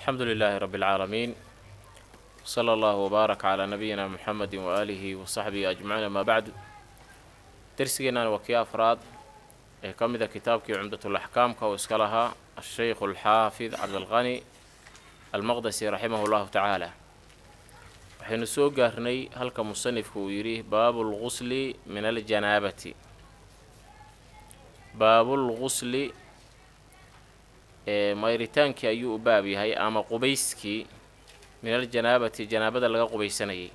alxamdu lilaahi rabbi اlcaalamiin sala allahu wbaarak calaa nabiyina muxamedi waaalihi wa saxbihi ajmaciin amaa bacdu dersigeennan waa kii afraad ee ka mida kitaabkii cumdatulaxkaamka oo iska lahaa asheykhu alxaafid cabdilqani almaqdasi raximah llahu tacaala waxaynu soo gaarnay halka musanifku uu yidhi baabu lgusli min aljanaabati baabulgusli ee mayritaankii ayuu u baab yahay ama qubayskii min aljanaabati janaabada laga qubaysanayay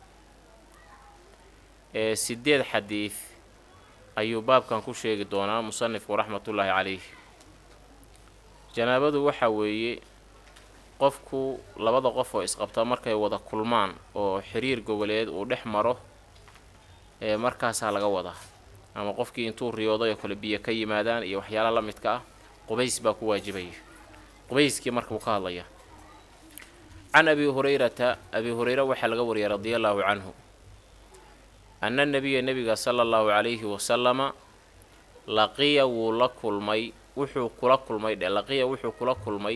ee sideed xadiid ayuu baabkan ku sheegi doonaa musanifku raxmatullaahi calayh janaabadu waxa weeye qofku labada qof oo isqabta markay wada kulmaan oo xiriir goboleed uu dhex maro ee markaasaa laga wadaa ama qofkii intuu riyooday oo kale biyo ka yimaadaan iyo waxyaala la midka ah qubays baa ku waajibaya qubayskii marka uu ka hadlaya can abi hurayrata abi hureyre waxaa laga wariyay radia allaahu canhu anna nebiya nebiga sala allahu calayhi wasalama laqiya wuu la kulmay wuxuu kula kulmay dhe laqiya wuxuu kula kulmay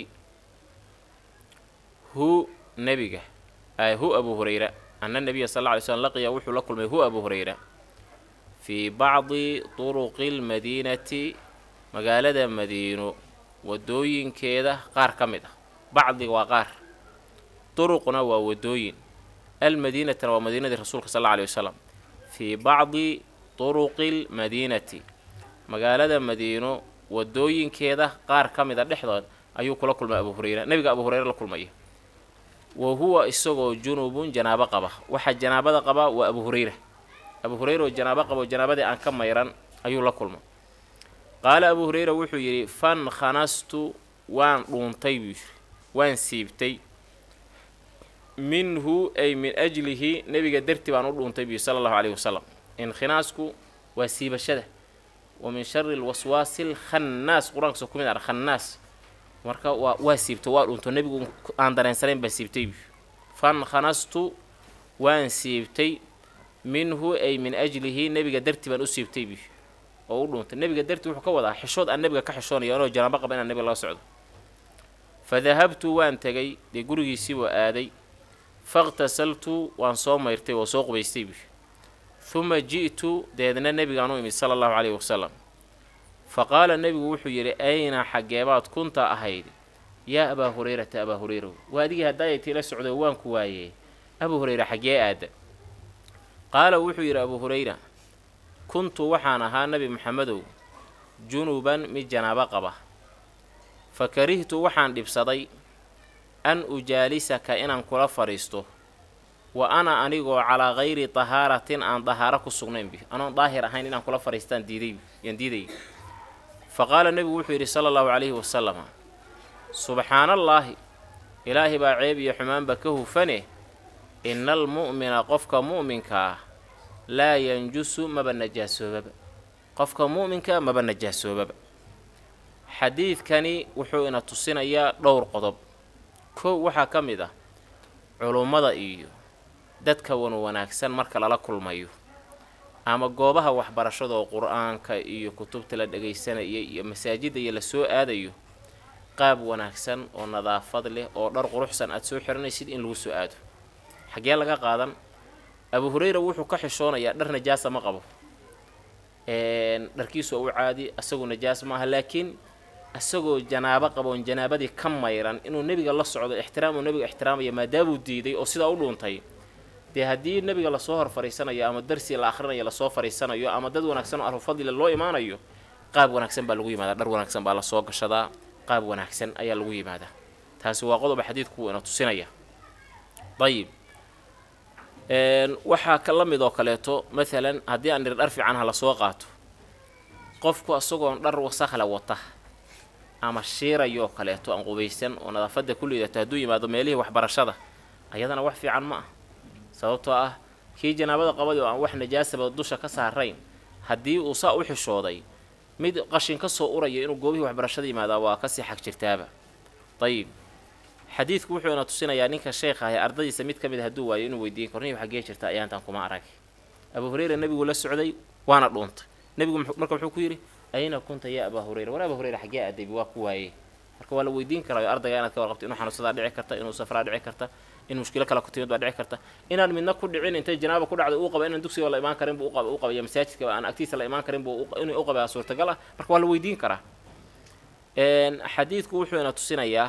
hu nebiga hu abu hureyra anna nebiya sal lla ly slm laqiya wuxuu la kulmay hu abu hureyra fii bacdi turuqi lmadiinati magaalada madiino wadooyinkeeda qaar ka mid ah bacdiga waa qaar duruqna waa wadooyin almadiinatana waa madiinadii rasuulka sal alla alay wasalam fii bacdi turuqi lmadiinati magaalada madiino wadooyinkeeda qaar ka mid a dhexdood ayuu kula kulmay abu hureyra nebiga abu hureyre la kulmaya wa huwa isagoo junubun janaabo qaba waxaa janaabada qaba waa abu hureyra abu hureyra oo janaabo qaba oo janaabadii aan ka mayran ayuu la kulmay qaala abu hureyra wuxuu yidhi fan khanastu waan dhuuntay buu yidhi waan siibtay minhu ay min ajlihi nebiga darti baan u dhuuntay buu sala allahu caleyhi wasalam inkhinaasku waa siibashada wa min shari lwaswaasi lkhannaas qur-aankaso ku mid ah khannaas marka waa waa siibto waa dhuunto nebigu aan dareensanayn baan siibtay buu fan khanastu waan siibtay minhu ay min ajlihi nebiga darti baan u siibtay buu oo u dhuuntay nebiga darti wuxuu ka wadaa xishood aan nebiga ka xishoonaya anoo janaabo qaba inaan nebiga laga socdo fa dahabtu waan tegay dee gurigiisii waa aaday fakhtasaltu waan soo mayrtay oo soo qubaystay buu huma ji'tu deedna nebigaan u imid sala allahu caleyhi wasalam fa qaala nebigu wuxuu yidhi ayna xaggeebaad kunta ahayd yaa abaa hureyrata abaa hureyrow waa adigii haddaayay tiila socdo waan ku waayee abuu hureyra xaggee aada qaala wuxuu yidhi abuu hureyra kuntu waxaan ahaa nebi maxamedow junuban mid janaabo qaba fa karihtu waxaan dhibsaday an ujaalisaka inaan kula fadhiisto wa ana anigoo calaa hayri tahaaratin aan dahaaro ku sugnaynbi anoon daahir ahayn inaan kula fadhiistaan diiday yaan diidayy fa qaala nebigu wuxuu yidhi sala allahu calayhi wasalama subxaanallaahi ilaahay baa ceeb iyo xumaanba ka hufane ina almu'mina qofka mu'minka ah laa yanjusu maba najaasoobaba qofka mu'minka maba najaasoobaba xadiidkani wuxuu ina tusinayaa dhowr qodob kow waxaa ka mid ah culummada iyo dadka wan wanaagsan marka lala kulmayo ama goobaha waxbarashada oo qur-aanka iyo kutubta la dhagaysanaya iyo masaajidda iyo lasoo aadayo qaab wanaagsan oo nadaafad leh oo dhar quruxsan aada soo xiranaysid in lagu soo aado xaggee laga qaadan abu hureyra wuxuu ka xishoonayaa dhar najaasa ma qabo dharkiisu waa u caadi asagoo najaas maaha laakiin isagoo janaabo qaboon janaabadii ka mayran inuu nebiga la socdo ixtiraam uu nebiga ixtiraamaya maadaamuu diiday oo sidaa u dhuuntay dee haddii nebiga lasoo hor fadhiisanayo ama darsi la akhrinayo lasoo fadhiisanayo ama dad wanaagsan oo arufadlile loo imaanayo qaab wanaagsan baa lagu yimaadaa dhar wanaagsan baa lasoo gashadaa qaab wanaagsan ayaa lagu yimaadaa taasi waa qodoba xadiidku ina tusinaya ayib waxaa ka la mid oo kaleeto maalan haddii aan niri dhar fiican ha lasoo qaato qofku isagoon dhar wasakhle wata ama shiirayoo kaleeto aan qubaysan oo nadaafadda ku liidato hadduu yimaado meelihii waxbarashada ayadana wax fiican ma ah sababtoo ah kii janaabada qabadi oo aan wax najaasaba dusha ka saarayn haddii uu saa u xishooday mid qashin ka soo uraya inuu goobihii waxbarashada yimaadaa waa kasii xag jirtaaba ayib xadiidku wuxuu ina tusinayaa ninka sheekha ahe ardadiisa mid ka mid hadduu waayo inuu weydiin karo niyu xaggee jirta ayaantan kuma arag abuu hureyra nebigu la socday waana dhuuntay nebigu marka wuxuu ku yidhi ayna kunta yaa abaa hureyra war abaa hureyra xaggee aaday waa ku waayey marka waa la weydiin karaayo ardayga inaad ka warqabto inuu xanuunsadaa dhici karta inuu safraa dhici karta in mushkilo kale ku timid baa dhici karta inaan midna ku dhicin intay janaaba ku dhacday uu qaba inaan dugsiga la imaan karin buu uqaba u qabaya masaajidka aan agtiisa la imaan karin buu inuu u qabaa suurtagal ah marka waa la weydiin karaa xadiidku wuxuu ina tusinayaa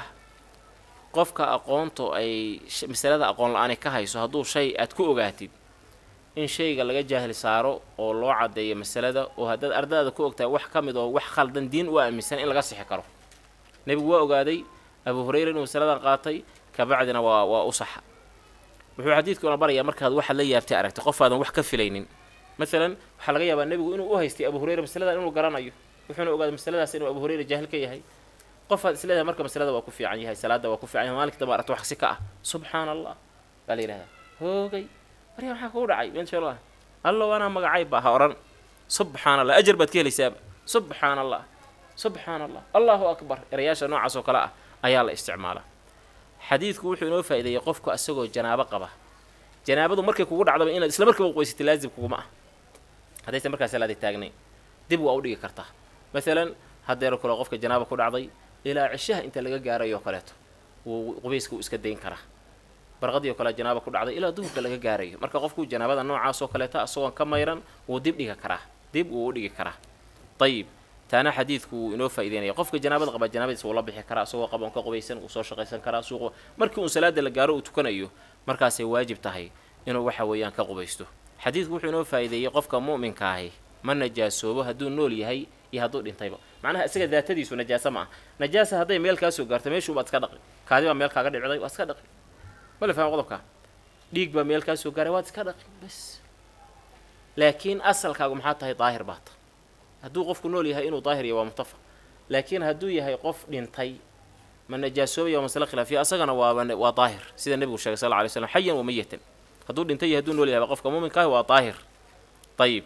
qofka aqoontu ay masalada aqoon la-aani ka hayso hadduu shay aad ku ogaatid in shayga laga jaahil saaro oo loo caddeeyo masalada oo haddaad ardadaada ku ogtahay wax ka mid oo wax khaldan diin u aaminsan in laga sixi karo nebigu waa ogaaday abu hurayra inuu masaladan qaatay kabacdina waa waa u saxa wuxuu xadiidkuna barayaa markaad waxaad la yaabtay aragtay qofaadan wax ka filaynin masalan waxaa laga yaabaa nebigu inuu u haystay abu hurayra masaladan inuu garanayo wuxuuna ogaaday masaladaas inuu abu hurayra jaahil ka yahay qofaad isleedahay marka masalada waa ku fiican yahay salaada waa ku fiican yahay maalinka dambe aragto wax si ka ah subxaana allah baa la yidhahdaa hoogay marya maxaa kugu dhacay insha allah allow anaa magacay baa ha odhan subxaana allah ajar baad ka helaysaaba subxaana allah subxaana allah allahu akbar erayaasha noocaas oo kale ah ayaa la isticmaalaa xadiidku wuxuu inoo faa'ideeyey qofku asagoo janaabo qaba janaabadu markay kugu dhacdaba inaad isla markiiba qoysatay laazim kuguma ah haddaysan markaa salaada taagnayn dib waa u dhigi kartaa masalan haddeero kale qofka janaaba ku dhacday ilaa cishaha inta laga gaarayo kaleeto wuu qubayska uu iska dayn karaa barqadii oo kale janaaba ku dhacday ilaa duhurka laga gaarayo marka qofku janaabada noocaas oo kaleeta isagoon ka mayran wuu dib dhigi karaa dib wuu u dhigi karaa ayib taana xadiidku wuu inoo faa'ideynaya qofka janaabada qaba janaabadiisa wuu la bixi karaa isagoo qaboon ka qubaysan wuu soo shaqaysan karaa suuq markii uun salaada la gaaro uu tukanayo markaasay waajib tahay inuu waxa weeyaan ka qubaysto xadiidku wuxuu inoo faa'ideeyey qofka mu'minka ahi ma najaasoobo hadduu nool yahay iyo hadduu dhintayba macnaha isaga daatadiisu najaasa ma ah najaasa hadday meel kaa soo gaarto meeshuu baad iska dhaqi kaadi baa meel kaaga dhicday waad iska dhaqi ma la fahma qodobka dhiig baa meel kaa soo gaaray waad iska dhaqi bas laakiin asalkaagu maxaa tahay daahir baa ta hadduu qofku nool yahay inuu daahir yahay waa mutafaq laakiin hadduu yahay qof dhintay ma najaasoobaya waa masale khilaafiya asagana waa waa daahir sida nebigu sheegay sal lla alay slam xayan wa mayatan hadduu dhintay iyo hadduu nool yahay qofka muuminka ahi waa daahir ayib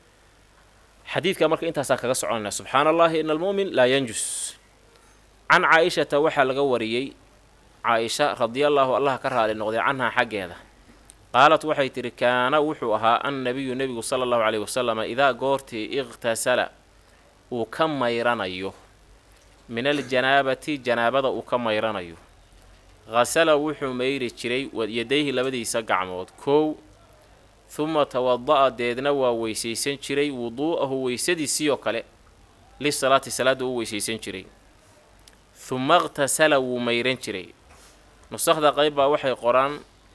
xadiidka marka intaasaan kaga soconayna subxaana allahi ina almu'min laa yanjus can caa-ishata waxaa laga wariyey caa-isha radiallaahu allah ka raali noqday canhaa xaggeeda qaalat waxay tidhi kaana wuxuu ahaa annabiyu nebigu sala allahu caleyhi wasalama idaa goortii iqhtasala uu ka mayranayo min aljanaabati janaabada uu ka mayranayo hasala wuxuu mayri jiray yadayhi labadiisa gacmood kow huma tawada-a deedna waa weysaysan jiray wuduu'ahu weysadiisii oo kale lisalaati salaadda uu weysaysan jiray huma iqhtasala wuu mayran jiray nusakda qayb baa waxay qoraan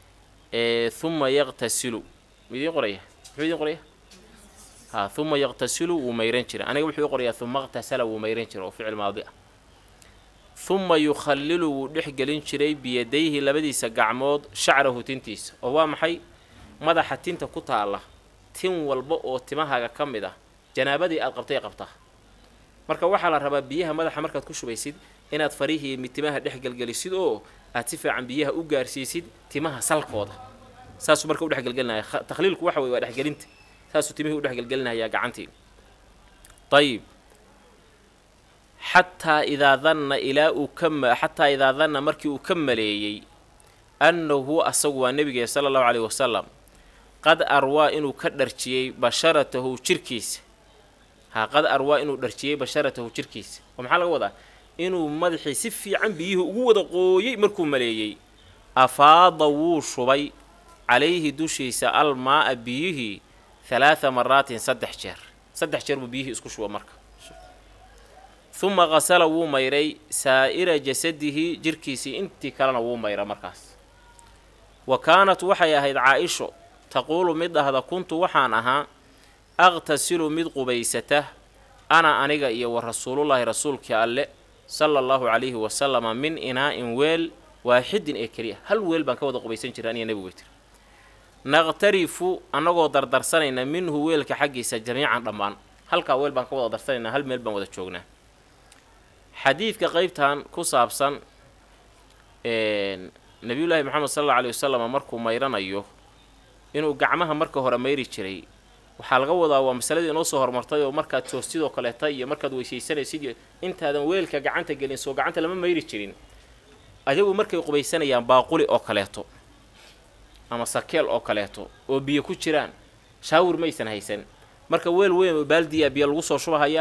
huma yaqtasilu midiin qoraya muxuu idiin qoraya ha huma yaqtasilu wuu mayran jiray aniga wuxuu ii qorayaa huma iqhtasala wuu mayran jiray oo ficil maadi ah huma yukhallilu wuu dhex gelin jiray biyadayhi labadiisa gacmood shacrahu tintiisa oo waa maxay madaxa tinta ku taalla tin walba oo timahaaga ka mid ah janaabadii aad qabtay qabtaa marka waxaa la rabaa biyaha madaxa markaad ku shubaysid inaad farihii mid timaha dhex gelgelisid oo aad si fiican biyaha u gaarsiisid timaha salkooda saasuu marka u dhexgelgelinaya takhliilku waxa weye waa dhexgelinta saasuu timihii u dhexgelgelinayaa gacantii ayib xataa idaa danna ilaa uu ka xataa idaa danna markii uu ka maleeyey annahu asagu waa nebigee sala allahu caleyhi wasalam qad arwaa inuu ka dharjiyey basharatahu jirkiisa haa qad arwaa inuu dharjiyey basharatahu jirkiisa oo maxaa laga wadaa inuu madaxii si fiican biyihii ugu wada qooyey markuu maleeyey afaada wuu shubay calayhi dushiisa almaa-a biyihii halaatha maraatin saddex jeer saddex jeer buu biyihii isku shuba marka huma qasala wuu mayray saa'ira jasadihi jirkiisii intii kalena wuu mayra markaas wa kaanat waxay ahayd caa-isho taquulu mid dhahda kuntu waxaan ahaa aqtasilu mid qubaysata ana aniga iyo wa rasuulullaahi rasuulkii alle sala allahu calayhi wasalama min inaa-in weel waaxidin ee keliya hal weel baan ka wada qubaysan jira aniga nebigu tiri naqtarifu annagoo dardarsanayna minhu weelka xaggiisa jamiican dhammaan halkaa weel baan ka wada darsanaynaa hal meel baan wada joognaa xadiidka qeybtan ku saabsan nabiyullaahi moxamed sal alla aleyhi wasalam markuu mayranayo inuu gacmaha marka hore mayri jiray waxaa laga wadaa waa masaladii inoo soo hormartay oo markaad toostidoo kaleeta iyo markaad weysaysanaysid iyo intaadan weelka gacanta gelin soo gacanta lama mayri jirin ayagu markay qubaysanayaan baaquli oo kaleeto ama sakeel oo kaleeto oo biyo ku jiraan shaawir maysan haysan marka weel weyn oo baaldiya biyo lagu soo shubahayaa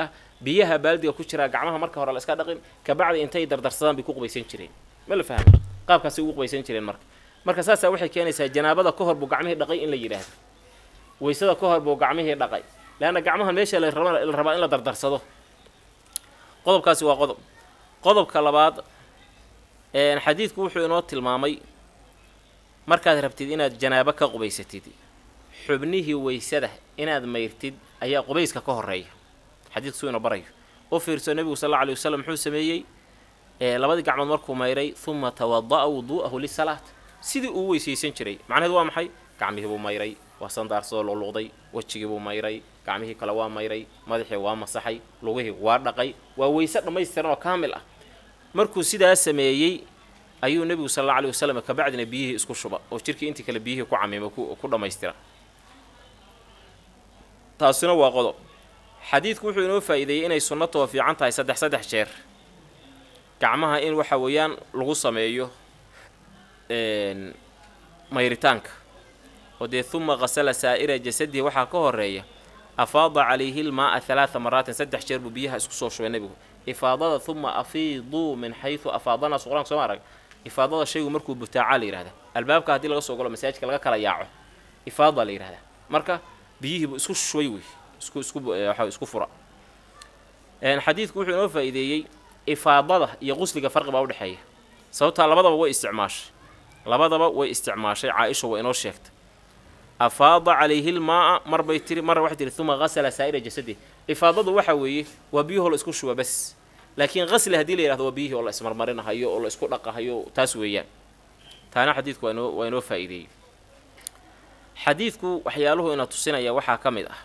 biyaha baaldiga ku jiraa gacmaha marka hore la iska dhaqin kabacdi intay dardarsadaan bay ku qubaysan jireen ma la fahmay qaabkaasay ugu qubaysan jireen marka marka saasaa waxay keenaysaa janaabada ka hor buu gacmihii dhaqay in la yidhaahdo waysada ka hor buu gacmihii dhaqay leanna gacmaha meesha la raba la rabaa in la dardarsado qodobkaasi waa qodob qodobka labaad xadiidku wuxuu inoo tilmaamay markaad rabtid inaad janaabo ka qubaysatid xubnihii waysada inaad mayrtid ayaa qubayska ka horeeya xadiidku suu ina barayo u fiirso nebigu sal alla alay wasalam muxuu sameeyey labadii gacmood markuu mayray uma tawada'a wuduu'ahu lisalaat sidii uu weysaysan jiray macnaheedu waa maxay gacmihii buu mayray waa sandaarsadoo luqluqday wejigii buu mayray gacmihii kale waa mayray madaxii waa masaxay lugihii waa dhaqay waa weyse dhammaystiran oo kaamil ah markuu sidaa sameeyey ayuu nebigu sal alla alay wasalam kabacdina biyihii isku shuba oo jirkii intii kale biyihii ku camima ku dhammaystira taasina waa qodob xadiidku wuxuu inoo faa'iideeyey inay sunnatoo fiican tahay saddex saddex jeer gacmaha in waxa weeyaan lagu sameeyo mayritaanka oo dee huma qasala saa'ira jasadihi waxaa ka horeeya afaada calayhi lmaaa halaaa maraatin saddex jeer buu biyaha isku soo shubay nebigu ifaadada huma afiiduu min xaysu afaadanaas qur-aanka soo ma arag ifaadada shaygu markuu butaaca la yihahda albaabka haddii laga soo galo masaajidka laga kala yaaco ifaada la yihahdaa marka biyihiibu isku shubay wey isku isku waxa isku fura xadiidku wuxuu inoo faa'iideeyey ifaadada iyo qusliga farqi baa udhexeeya sababtaa labadaba way isticmaashay labadaba way isticmaashay caa-isha waa inoo sheegtay afaada calayhi lmaaa mar bay tiri marna waxay tihi uma qasala saa'ira jasadi ifaadadu waxa weeye waa biyuhoo la isku shuba bas laakiin qasli haddii la yihahdo waa biyihii oo la ismarmarinahayo oo la isku dhaqahayo taas weeyaan taana xadiidku waa inoo waa inoo faa'iideeyey xadiidku waxyaaluhu ina tusinaya waxaa ka mid ah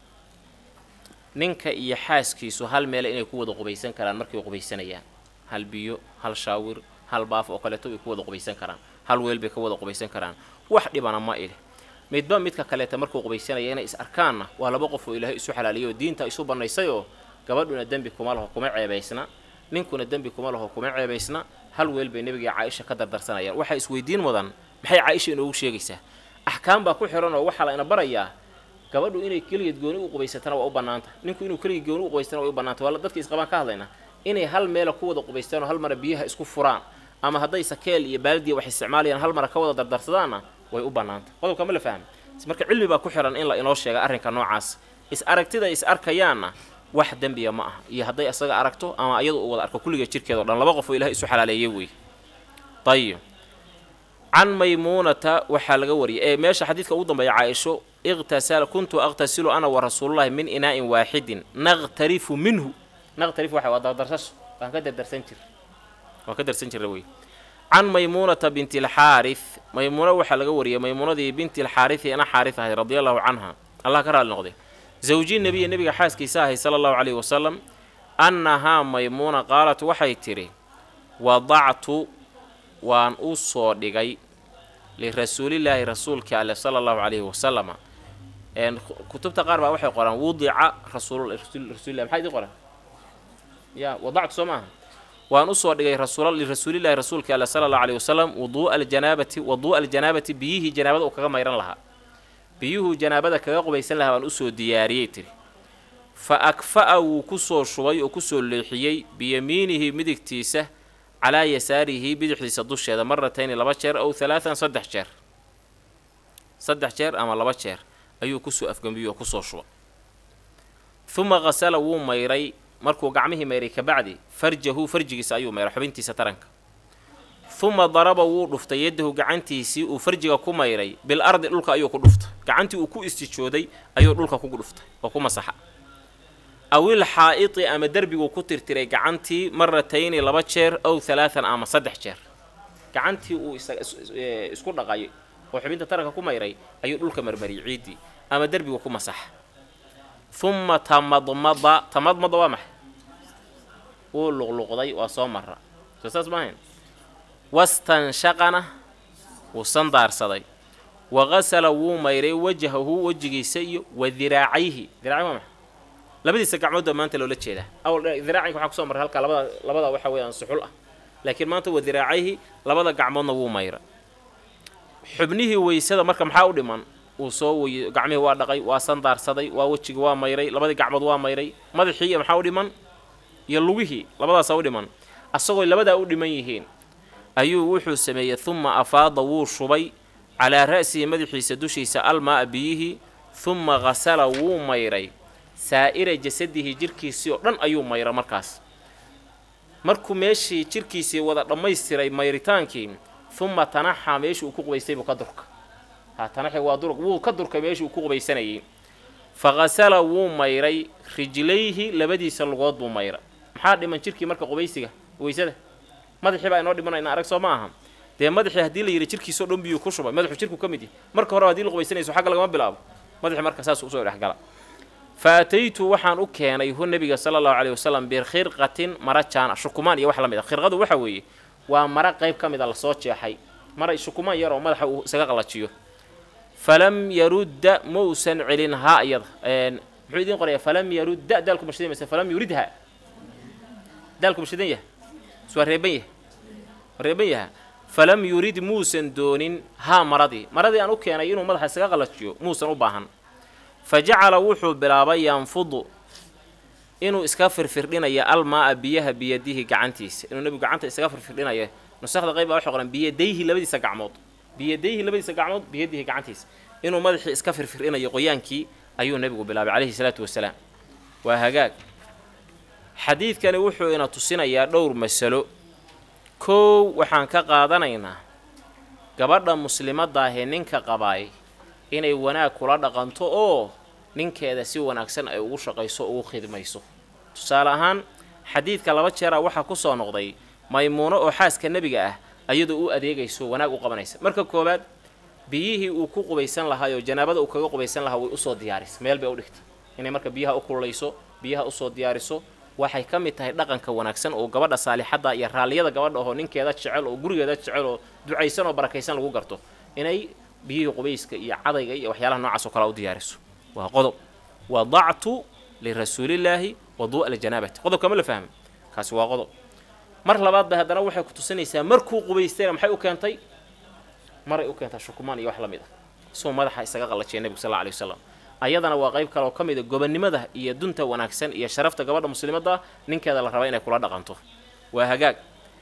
ninka iyo xaaskiisu hal meele inay ku wada qubaysan karaan markay qubaysanayaan hal biyo hal shaawir hal baaf oo kaleeto way ku wada qubaysan karaan hal weel bay ka wada qubaysan karaan wax dhibana ma ileh midba midka kaleeta markuu qubaysanaya inay is arkaanna waa laba qof oo ilaahay isu xalaaliyay oo diinta isu bannaysay oo gabadhuna dembi kuma laho kuma ceebaysna ninkuna dembi kuma laho kuma ceebaysna hal weel bay nebiga caaisha ka dardarsanayaan waxaa isweydiin mudan maxay caaisha inoogu sheegaysaa axkaam baa ku xihan oo waxaa la ina barayaa gabadhu inay keligeed gooni u qubaysatana waa u bannaanta ninku inuu keligii gooni u qubaystana waa u bannaanta waa dadka isqabaan ka hadlaynaa inay hal meela ku wada qubaystaan oo hal mara biyaha isku furaan ama hadday sakeel iyo baaldiya wax isticmaalayaan hal mara ka wada dardarsadaanna way u bannaanta qodobka ma la fahmi marka cilmi baa ku xihan in la inoo sheega arrinka noocaas is aragtida is arkayaanna wax dembiya ma aha iyo hadday isaga aragto ama iyadu uu wada arko kulliga jirkeeda o dhan laba qof oo ilahay isu xalaaleeyey wey ayib can maymuunata waxaa laga wariyay ee meesha xadiidka ugu dambeeya caaisho iqtasala kuntu aqtasilu ana wa rasuulullahi min inaa'in waaxidin naqtarifu minhu naqtarifu waxa waa dardarsasho waan ka dardarsan jir waan ka darsan jirra wey can maymuunata binti alxaarith maymuuna waxaa laga wariyay maymuunadii binti alxaarithi ana xaarith ahayd radia allahu canha allah ka raali noqday zawji nebiya nebiga xaaskiisa ahay sala allahu caleyhi wasalam annahaa maymuuna qaalat waxay tidhi wadactu waan u soo dhigay lirasuulillaahi rasuulka ale sala allahu calayhi wasalama kutubta qaar baa waxay qoraan wudica rasuulrasulilah maxaa idin qoran ya wadactu soo maaha waan usoo dhigay lirasuulillahi rasuulka ale sala allahu alayhi wasalam wuduu'a aljanaabati waduu'a aljanaabati biyihii janaabada uu kaga mayran lahaa biyuhuu janaabada kaga qubaysan lahaa waan usoo diyaariyey tiri fa akfa'a wuu kusoo shubay oo kusoo leexiyey biyamiinihi midigtiisa calaa yasaarihi bidixdiisa dusheeda maratayni laba jeer ow halaatan saddex jeer saddex jeer ama laba jeer ayuu kusoo afgambiyey oo kusoo shuba huma qasala wuu mayray markuu gacmihii mayray kabacdi farjahu farjigiisa ayuu mayray xubintiisa taranka huma daraba wuu dhuftay yaddahu gacantiisii uu farjiga ku mayray bil ardi dhulka ayuu ku dhuftay gacantii uu ku istijooday ayuu dhulka ku dhuftay oo ku masaxa awil xaa'iti ama derbiguu ku tirtiray gacantii maratayni laba jeer ow halaatan ama saddex jeer gacantii uu isku dhaqay oo xubinta taranka ku mayray ayuu dhulka marmariyay ciiddii ama derbigu ku masaxa huma tamadmada tamadmada waa maxay wuu luqluqday waa soo mara soo saas maahayn wastanshaqana wuu sandaarsaday wa qasala wuu mayray wajhahu wejigiisa iyo wa diraacayhi diracay waa maxay labadiisa gacmood baa maanta loola jeedaa awal diraacinka waxaa kusoo marray halkaa labada labada waxa weeyaan suxul ah laakiin maanta wa diraacayhi labada gacmoodna wuu mayra xubnihii weysada marka maxaa u dhiman uu soo wey gacmihii waa dhaqay waa sandaarsaday waa wejigii waa mayray labadii gacmood waa mayray madaxii iyo maxaa u dhiman iyo lugihii labadaasaa u dhiman asagoo labadaa u dhiman yihiin ayuu wuxuu sameeyey humma afaada wuu shubay calaa ra'sihi madaxiisa dushiisa almaa biyihii humma khasala wuu mayray saa'ira jasadihi jirkiisii oo dhan ayuu mayra markaas markuu meeshii jirkiisii wada dhammaystiray mayritaankii humma tanaxaa meeshii uu ku qubaystay buu ka durka ha tanaxi waa dur wuu ka durkay meeshii uu ku qubaysanayay fa khasala wuu mayray rijlayhi labadiisa lugood buu mayra maxaa dhiman jirkii marka qubaysiga weysada madaxii baa inoo dhimanayna arag soo ma aha dee madaxii haddii la yidhi jirkiisoo dhan biyuu ku shubay madaxuu jirku ka mid yahy marka hore hadii la qubaysanayso xagga lagama bilaabo madaxii marka saas usoo dhexgala fa ataytu waxaan u keenay hu nabiga sala allahu caleyhi wasalam bikhirqatin mara jaana shukumaan iyo wax la mid a khirqadu waxa weeye waa mara qayb ka mid a lasoo jeexay mara shukumaan yar oo madaxa uu isaga qallajiyo falam yarudda mausan celin haa iyada muxuu idiin qoraya falam yarudda daalku mashidan mayse falam yuridha daalku mashidan yaha is waa reeban yaha waa reeban yaha falam yurid muusan doonin haa maradii maradii aan u keenay inuu madaxa isaga qallajiyo muusan u baahan fa jacala wuxuu bilaabay yanfudu inuu iska firfirdhinaya almaa-a biyaha biyadihi gacantiisa inuu nebigu gacanta isaga firfirdhinayo nusakda qayb baa waxay qoran biyadayhi labadiisa gacmood biyadayhi labadiisa gacmood biyadihi gacantiisa inuu madaxii iska firfirdhinayo qoyaankii ayuu nebigu bilaabay calayhi salaatu wasalaam waa hagaag xadiidkani wuxuu ina tusinayaa dhowr masalo kow waxaan ka qaadanaynaa gabadha muslimadaahee ninka qabaay inay wanaag kula dhaqanto oo ninkeeda si wanaagsan ay ugu shaqayso ugu khidmayso tusaale ahaan xadiidka laba jeera waxaa ku soo noqday maymuuno oo xaaska nebiga ah ayadoo u adeegayso wanaag u qabanaysa marka koowaad biyihii uu ku qubaysan lahaayoo janaabada uu kaga qubaysan lahaa way usoo diyaarisa meel bay u dhigtay inay marka biyaha u kululayso biyaha usoo diyaariso waxay ka mid tahay dhaqanka wanaagsan oo gabadha saalixadda iyo raalliyada gabadha oo ninkeeda jecel oo gurigeeda jecel oo ducaysan oo barakaysan lagu garto inay biyihii qubayska iyo cadayga iyo waxyaalaha noocaas oo kale u diyaariso waa qodob wadactu lirasuulillaahi waduu'a ljanaabati qodobka ma la fahmay kaasi waa qodob mar labaad ba haddana waxay ku tusinaysaa markuu qubaystayna maxay u keentay maray u keentaa shukumaan iyo wax la mid ah isagoo madaxa isaga qallajiya nebigu sal alla alay wasalam ayadana waa qayb kale oo ka mid a gobonnimada iyo dunta wanaagsan iyo sharafta gabadha muslimadda ninkeeda la raba inay kula dhaqanto waa hagaag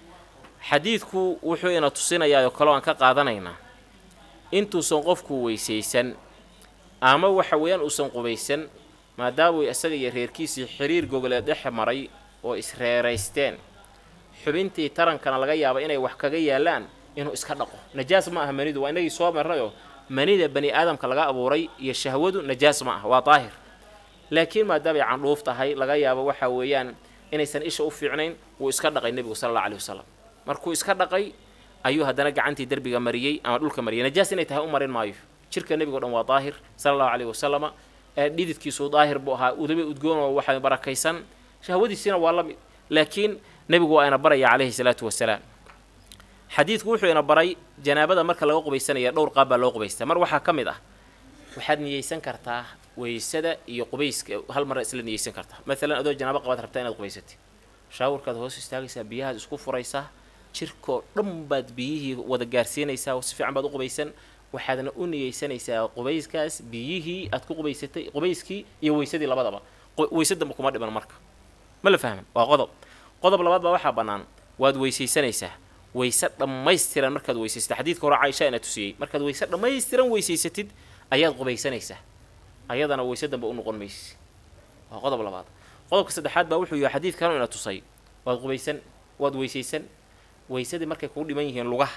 xadiidku wuxuu ina tusinayaa oo kaleo aan ka qaadanaynaa intuusan qofku weysaysan ama waxa weeyaan uusan qubaysan maadaamuu isaga iyo reerkiisii xiriir gogoleed dhex maray oo isreeraysteen xubintii tarankana laga yaaba inay wax kaga yaalaan inuu iska dhaqo najaas ma aha manidu waa inagii soo marnayoo manida bani aadamka laga abuuray iyo shahwadu najaas ma ah waa daahir laakiin maadaamay candhuuf tahay laga yaabo waxa weeyaan inaysan isha u fiicnayn wuu iska dhaqay nebigu sala alla aleyh wasalam markuu iska dhaqay ayuu haddana gacantii derbiga mariyey ama dhulka mariyay najaas inay tahay u marin maayo jirka nebigo dhan waa daahir sala allahu caleyhi wasalama dhididkiisu daahir buu ahaa udaba udgoon oo waxa barakaysan shahwadiisiina waa la mid laakiin nebigu waa ina baraya calayhi salaatu wasalaam xadiidku wuxuu ina baray janaabada marka laga qubaysanaya dhowr qaab baa loo qubaystaa mar waxaa ka mid ah waxaad niyeysan kartaa weysada iyo qubayska hal mar isla niyeysan kartaa maalan adoo janaabo qabaad rabtaa inaad qubaysatid shaawurkaad hoos istaagaysaa biyahaad isku furaysaa jirkoo dhan baad biyihii wada gaarsiinaysaa si fiican baad u qubaysan waxaadna u niyeysanaysaa qubayskaas biyihii aad ku qubaysatay qubayskii iyo weysadii labadaba weysadamba kuma dhiman marka ma la fahman waa qodob qodob labaad baa waxaa bannaan waad weysaysanaysaa weyse dhammaystiran markaad weysaysatid xadiidka hore caaisha ina tusiyey markaad weyse dhammaystiran weysaysatid ayaad qubaysanaysaa ayadana weyse dambe u noqon maysi waa qodob labaad qodobka saddexaad baa wuxuu yahay xadiid kanu ina tusay waad qubaysan waad weysaysan weysadii markay kugu dhiman yihiin lugaha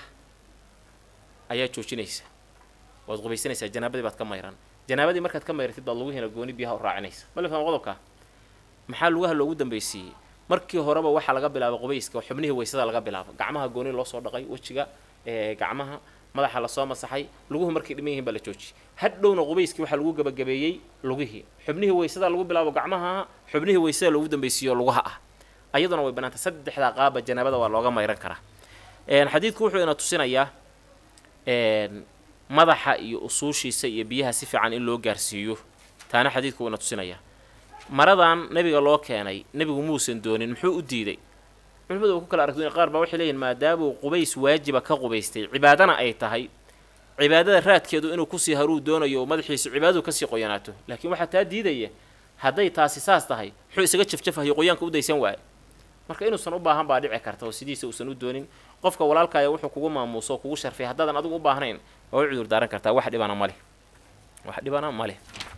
ayaa joojinaysa waad qubaysanaysaa janaabadii baad ka mayran janaabadii markaad ka mayratid baad lugihiina gooni biyaha u raacinaysa ma la fahma qodobka maxaa lugaha loogu dambaysiiyey markii horeba waxaa laga bilaabay qubayska xubnihii weysada laga bilaabo gacmaha gooni loo soo dhaqay wejiga gacmaha madaxa lasoo masaxay luguhu markay dhiman yihiin baa la joojiyey hadhowna qubayskii waxaa lagu gabagabeeyey lugihii xubnihii weysada lagu bilaabo gacmaha xubnihii weysada loogu dambaysiiyo lugaha ah ayaduna way banaantay saddexdaa qaaba janaabada waa looga mayran karaa xadiidku wuxuu ina tusinayaa madaxa iyo usuushiisa iyo biyaha si fiican in loo gaarsiiyo taana xadiidku ina tusinayaa maradan nebiga loo keenay nebigu muusan doonin muxuu u diiday culimadu way ku kala aragduyn qaar baa waxay leeyihin maadaamuu qubays waajiba ka qubaystay cibaadana ay tahay cibaadada raadkeedu inuu kusii haruu doonayo oo madaxiisu cibaadadu kasii qoyanaato laakiin waxaa taa diidaya hadday taasi saas tahay muxuu isaga jafjafahayo qoyaanka u daysan waaye marka inuusan u baahan baa dhici karta oo sidiisa uusan u doonin qofka walaalkaaya wuxuu kugu maamuuso oo kugu sharfay haddaadan adigu u baahnayn waa u cudur daaran kartaa wax dhibana maleh wax dhibana maleh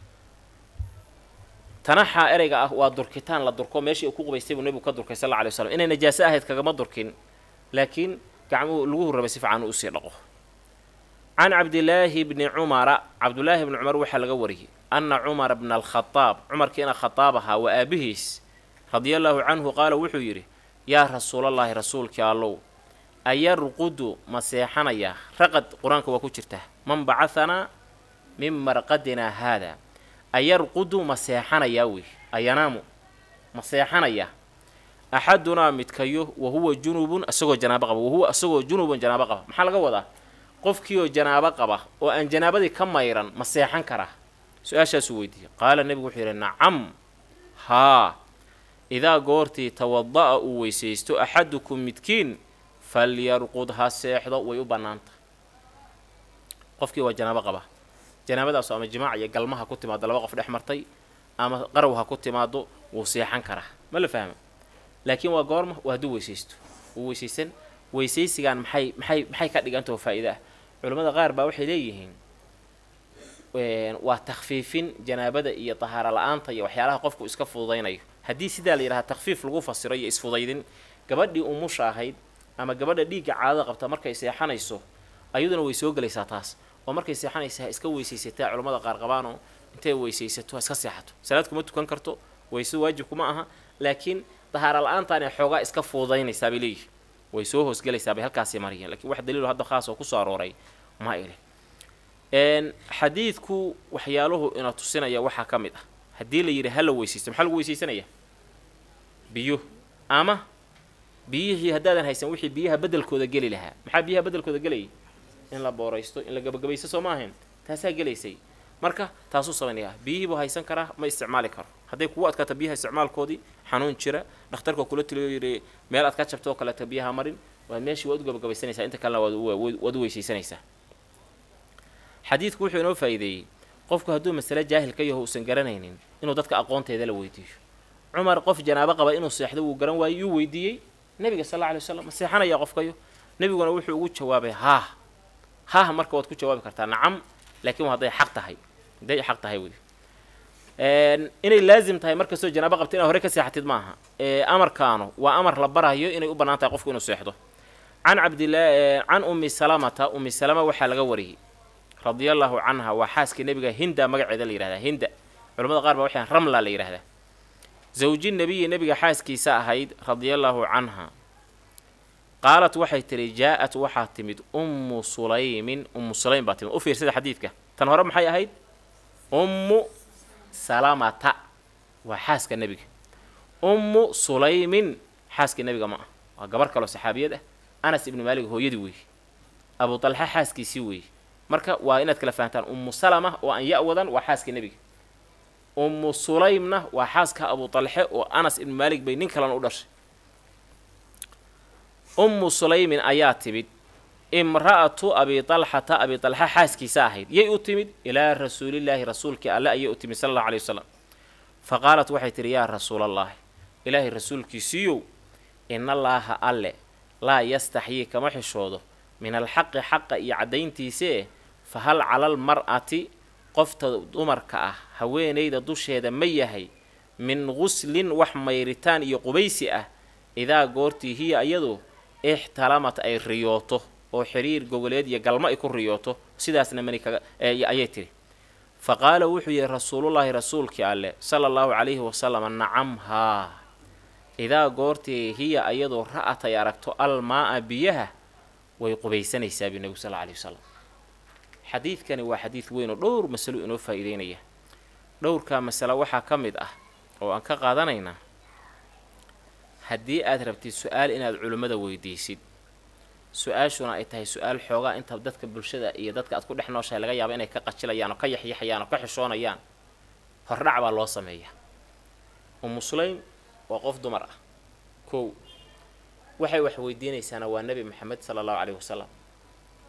tanaxaa ereyga ah waa durkitaan la durko meeshii uu ku qubaystay buu nebigu ka durkay sal alla alay waslam inay najaaso ahayd kagama durkin laakiin gacmuhu laguhu rabay si fiican uu usii dhaqo can cabdilaahi bni cumara cabdullaahi bni cumar waxaa laga wariyey anna cumara bna alkhadaab cumarkiina khadaab ahaa waa aabihiis radia allaahu canhu qaala wuxuu yidhi yaa rasuulallaahi rasuulkii allow ayarqudu ma seexanayaa raqad qur-aanka waa ku jirtaa man bacahanaa min marqadinaa haada ayarqudu ma seexanayaa wey ayanaamu ma seexanayaa axadunaa midkayo wa huwa junubun isagoo janaabo qaba wahuwa isagoo junubun janaabo qaba maxaa laga wadaa qofkiioo janaabo qaba oo aan janaabadii ka mayran ma seexan karaa su-aashaasuu weydiiyey qaala nebigu wuxuu yidhi nacam haa idaa goortii tawada'a uu weysaysto axadukum midkiin falyarqud ha seexdo way u bannaanta qofkii waa janaabo qaba janaabadaasu ama jimaac iyo galma ha ku timaado laba qof dhex martay ama qarow ha ku timaado wuu seexan karaa ma la fahma laakiin waa goorma waa hadduu weysaysto wuu weysaysan weysaysigan maxay maxay maxay ka dhigantao faa'iida ah culimmada qaar baa waxay leeyihiin waa takfiifin janaabada iyo tahaaro la-aanta iyo waxyaalaha qofku iska fududaynayo haddii sidaa la yidhaha takfiif lagu fasiro iyo isfudaydin gabadhii umusha ahayd ama gabadha dhiigga caadada qabta markay seexanayso ayaduna way soo gelaysaa taas oo markay seexanaysa ha iska weysaysataa culammada qaar qabaanoo intay weysaysato ha iska seexato salaad kuma tukan karto weyse waajib kuma aha laakiin dahaaro la-aantaanay xoogaa iska fududaynaysaa bay leeyihi way soo hoosgelaysaa bay halkaasii mariyeen lakiin wax daliilo hadda khaas oo kusoo arooray ma ile xadiidku waxyaaluhu ina tusinaya waxaa ka mid ah haddii la yidhi hala weysaysto maxaa lagu weysaysanaya biyo ama biyihii haddaadan haysan wixii biyaha bedelkooda geli lahaa maxaa biyaha bedelkooda gelayay in la booraysto in la gabagabaysto soo ma ahayn taasaa gelaysay marka taasuu samaynaya biyihii buu haysan karaa ma isticmaali karo hadday kugu adkaato biyaha isticmaalkoodii xanuun jira dhakhtarka kula taliyo yidhi meel aad ka jabto oo kaleeto biyaha marin waa meeshii waad u gabagabaysanaysaa inta kalena waad u weysaysanaysaa xadiidku wuxuu inoo faa'iideeyey qofku hadduu masale jaahil ka yaho uusan garanaynin inuu dadka aqoonteeda la weydiiyo cumar qof janaabo qaba inuu seexdo wuu garan waayey yuu weydiiyey nebiga sal alla alay waslam ma seexanayaa qofkayo nebiguna wuxuu ugu jawaabay haah haah marka waad ku jawaabi kartaa nacam laakiin hadday xaq tahay hadday xaq tahay wey inay laazim tahay markastoo janaabo qabta inaad hore ka seexatid maaha amarkaanu waa amar la barayo inay u bannaan tahay qofku inuu seexdo can cabdillah can ummi salamata ummi salama waxaa laga wariyey radia allaahu canha waa xaaskii nebiga hinda magaceeda la yihahdaa hinda culamada qaar baa waxay ramla la yidhahdaa zawji nebiyi nebiga xaaskiisa ahayd radia allaahu canha qaalat waxay tihi jaa-at waxaa timid ummu sulaymin ummu sulaym baa timid u fiirsada xadiidka tan hore maxay ahayd ummu salamata waa xaaska nebiga ummu sulaymin xaaska nebiga ma ah waa gabar kaloo saxaabiyad ah anas ibnu maalig hooyadii weeye abu talxa xaaskiisii weeye marka waa inaad kala fahantaan ummu salama oo aan ya wadan waa xaaska nebiga ummu sulaymna waa xaaska abu talxe oo anas ibnu maalig bay nin kalena u dhashay ummu sulaymin ayaa timid imra'atu abi talxata abi talxa xaaskiisa ahayd yay u timid ilaa rasuulillaahi rasuulkii alle ayay u timid sala allahu alay wasalam fa qaalat waxay tihi yaa rasuulallaahi ilaahay rasuulkiisiiyow inallaaha alle laa yastaxyii kama xishoodo min alxaqi xaqa iyo caddayntiisee fa hal calal mar'ati qofta dumarka ah haweenayda dusheeda ma yahay min guslin wax mayritaan iyo qubaysi ah idaa goortii hiya iyadu ixtalamat ay riyooto oo xiriir gogoleed iyo galmo ay ku riyooto sidaasna mani kaga ayay tidhi fa qaala wuxuu yihi rasuulullaahi rasuulkii alleh sala allahu calayhi wasalam nacam haa idaa goortii hiya iyadu ra'at ay aragto almaa-a biyaha way qubaysanaysaa bi nebigu sal lla alay wasalam xadiidkani waa xadiid weyn oo dhowr masalo inoo faa'iideynaya dhowrkaa masalo waxaa ka mid ah oo aan ka qaadanaynaa haddii aad rabtid su-aal inaad culimmada weydiisid su-aashuna ay tahay su-aal xoogaa inta dadka bulshada iyo dadka aad ku dhex nooshahay laga yaabo inay ka qajilayaan oo ka yaxyaxayaan oo ka xishoonayaan hordhac baa loo sameeyaa ummu sulaym waa qof dumar ah kow waxay wax weydiinaysaana waa nebi maxamed sala allahu caleyhi wasalam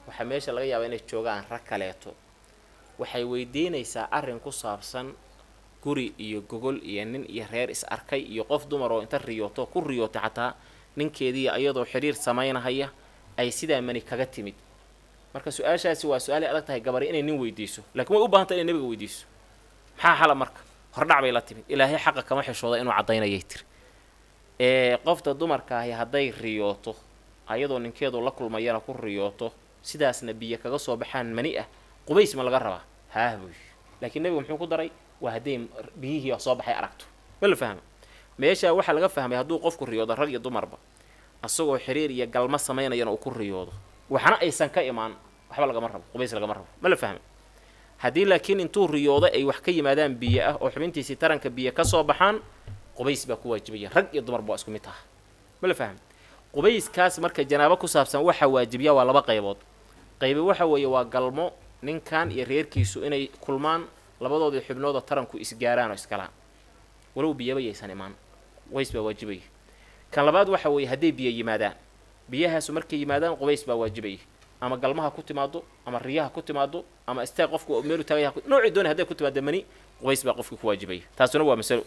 waxaa meesha laga yaabaa inay joogaan rag kaleeto waxay weydiinaysaa arrin ku saabsan guri iyo gogol iyo nin iyo reer is arkay iyo qof dumar oo inta riyooto ku riyootay xataa ninkeedii iyadoo xidhiir samaynahaya ay sidaa mani kaga timid marka su-aashaasi waa su-aalay adag tahay gabari inay nin weydiiso lakiin way u baahanta inay nebiga weydiiso maxaa xala marka hordhac bay la timid ilaahay xaqa kama xishooda inuu caddaynayay tiri ee qofta dumarka ahi hadday riyooto ayadoo ninkeedu la kulmayana ku riyooto sidaasna biyo kaga soo baxaan mani ah qubays ma laga rabaa haah buy laakiin nebigu muxuu ku daray waa hadday biyihii soo baxay aragto ma la fahma meeshaa waxaa laga fahmay hadduu qofku riyoodo rag iyo dumarba asagoo xiriir iyo galmo samaynayana uu ku riyoodo waxna aysan ka imaan waxba lagama rabo qubays lagama rabo ma la fahma haddii laakiin intuu riyoodo ay wax ka yimaadaan biyo ah oo xubintiisii taranka biyo ka soo baxaan qubays baa ku waajibaya rag iyo dumarba waa isku mid taha ma la fahma qubayskaas marka janaabo ku saabsan waxaa waajibiya waa laba qaybood qaybi waxa weeye waa galmo ninkan iyo reerkiisu inay kulmaan labadoodii xubnoodoo taranku isgaaraan oo iskalaan walow biyaba yaysan imaan qubays baa waajibaya kan labaad waxa weeye hadday biyo yimaadaan biyahaasu markay yimaadaan qubays baa waajibaya ama galmaha ku timaado ama riyaha ku timaado ama istaag qofku meelu taagaya noocii doonay hadday ku timaado mani qubays baa qofkii ku waajibaya taasuna waa masalo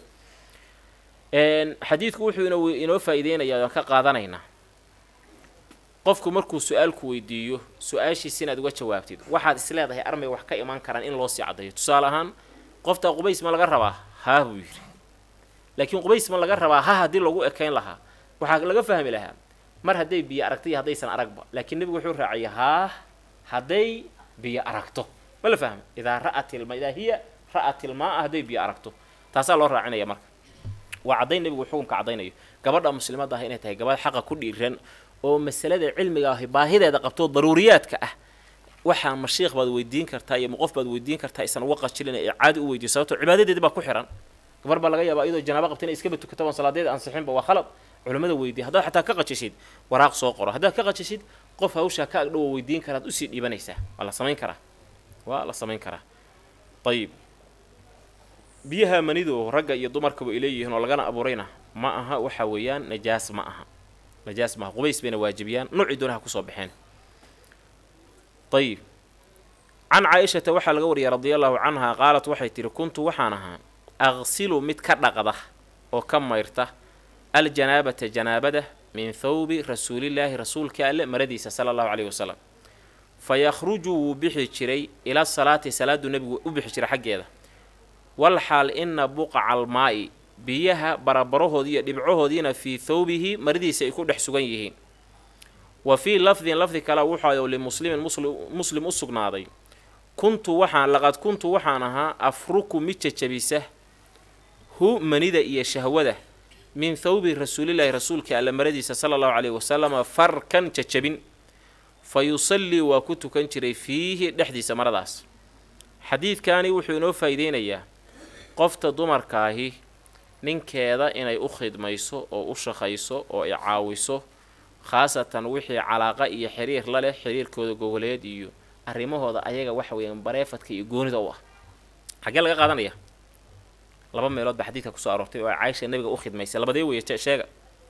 xadiidku wuxuu ino inoo faa'iideynayaa aan ka qaadanaynaa qofku markuu su-aalku weydiiyo su-aashiis inaad uga jawaabtid waxaad is leedahay armay wax ka imaan karaan in loo sii caddaeyo tusaale ahaan qoftaa qubays ma laga rabaa haa buu yidhi laakiin qubays ma laga rabaa ha haddii lagu ekayn lahaa waxaa laga fahmi lahaa mar hadday biyo aragto iyo haddaysan aragba laakiin nebigu wuxuu raaciyay haa hadday biyo aragto ma la fahma idaa ra'at ilma idaa hiya ra'at ilmaa hadday biyo aragto taasaa loo raacinaya marka waa caddayn nebigu xukunka caddaynayo gabadha muslimadda ah inay tahay gabadh xaqa ku dhiiran oo masalada cilmiga ahi baahideeda qabto daruuriyaadka ah waxaa ma shiikh baad weydiin kartaa iyo ma qof baad weydiin kartaa isan uga qajilin ee caadi u weydiyo sababto cibaadadeedi baa ku xihan gabar baa laga yaabaa iyadoo janaabo qabta inay iskaba tukato oon salaadeeda ansixinba waa khalad culimmada weydiya haddaad xataa ka qajishid waraaq soo qoro haddaad ka qajishid qof hawshaa ka agdhowo weydiin karaad usii dhiibanaysaa waa la samayn karaa waa la samayn karaa ayib biyaha manidu ragga iyo dumarkaba ay leeyihiin oo lagana abuurayna ma aha waxa weeyaan najaas ma aha najaas maaha qubays bayna waajibiyaan noocii doonaha kusoo baxeen ayib can caa-ishata waxaa laga wariyay radia allahu canha qaalat waxay tihi kuntu waxaan ahaa aqsilu mid ka dhaqda oo ka mayrta aljanaabata janaabada min thawbi rasuulillaahi rasuulka alle maradiisa sala allahu caleyhi wasalam fa yakhruju wuu bixi jiray ila salaati salaadu nebigu u bixi jiray xaggeeda walxaal ina buqaca almaa'i biyaha barabarahoodii iyo dhibcahoodiina fii thawbihi maradiisa ay ku dhex sugan yihiin wa fii lafdin lafdi kale wuxuu limuslimin muslim u sugnaaday kuntu waxaan laqad kuntu waxaan ahaa afruku mid jajabisa hu manida iyo shahwada min thawbi rasuulillaahi rasuulka alla maradiisa sala allahu caleyhi wasalama farkan jajabin fa yusallii waa ku tukan jiray fiihi dhexdiisa maradaas xadiidkani wuxuu inoo faa'iideynayaa qofta dumarkaahi ninkeeda inay u khidmayso oo u shaqayso oo ay caawiso khaasatan wixii calaaqa iyo xiriir la leh xiriirkooda gogoleed iyo arrimahooda ayaga waxa weeyaan bareefadka iyo goonida u ah xaggee laga qaadanaya laba meelood baa xadiidka kusoo aroortay oo ay caaisha nabiga u khidmaysay labadee weeye sheega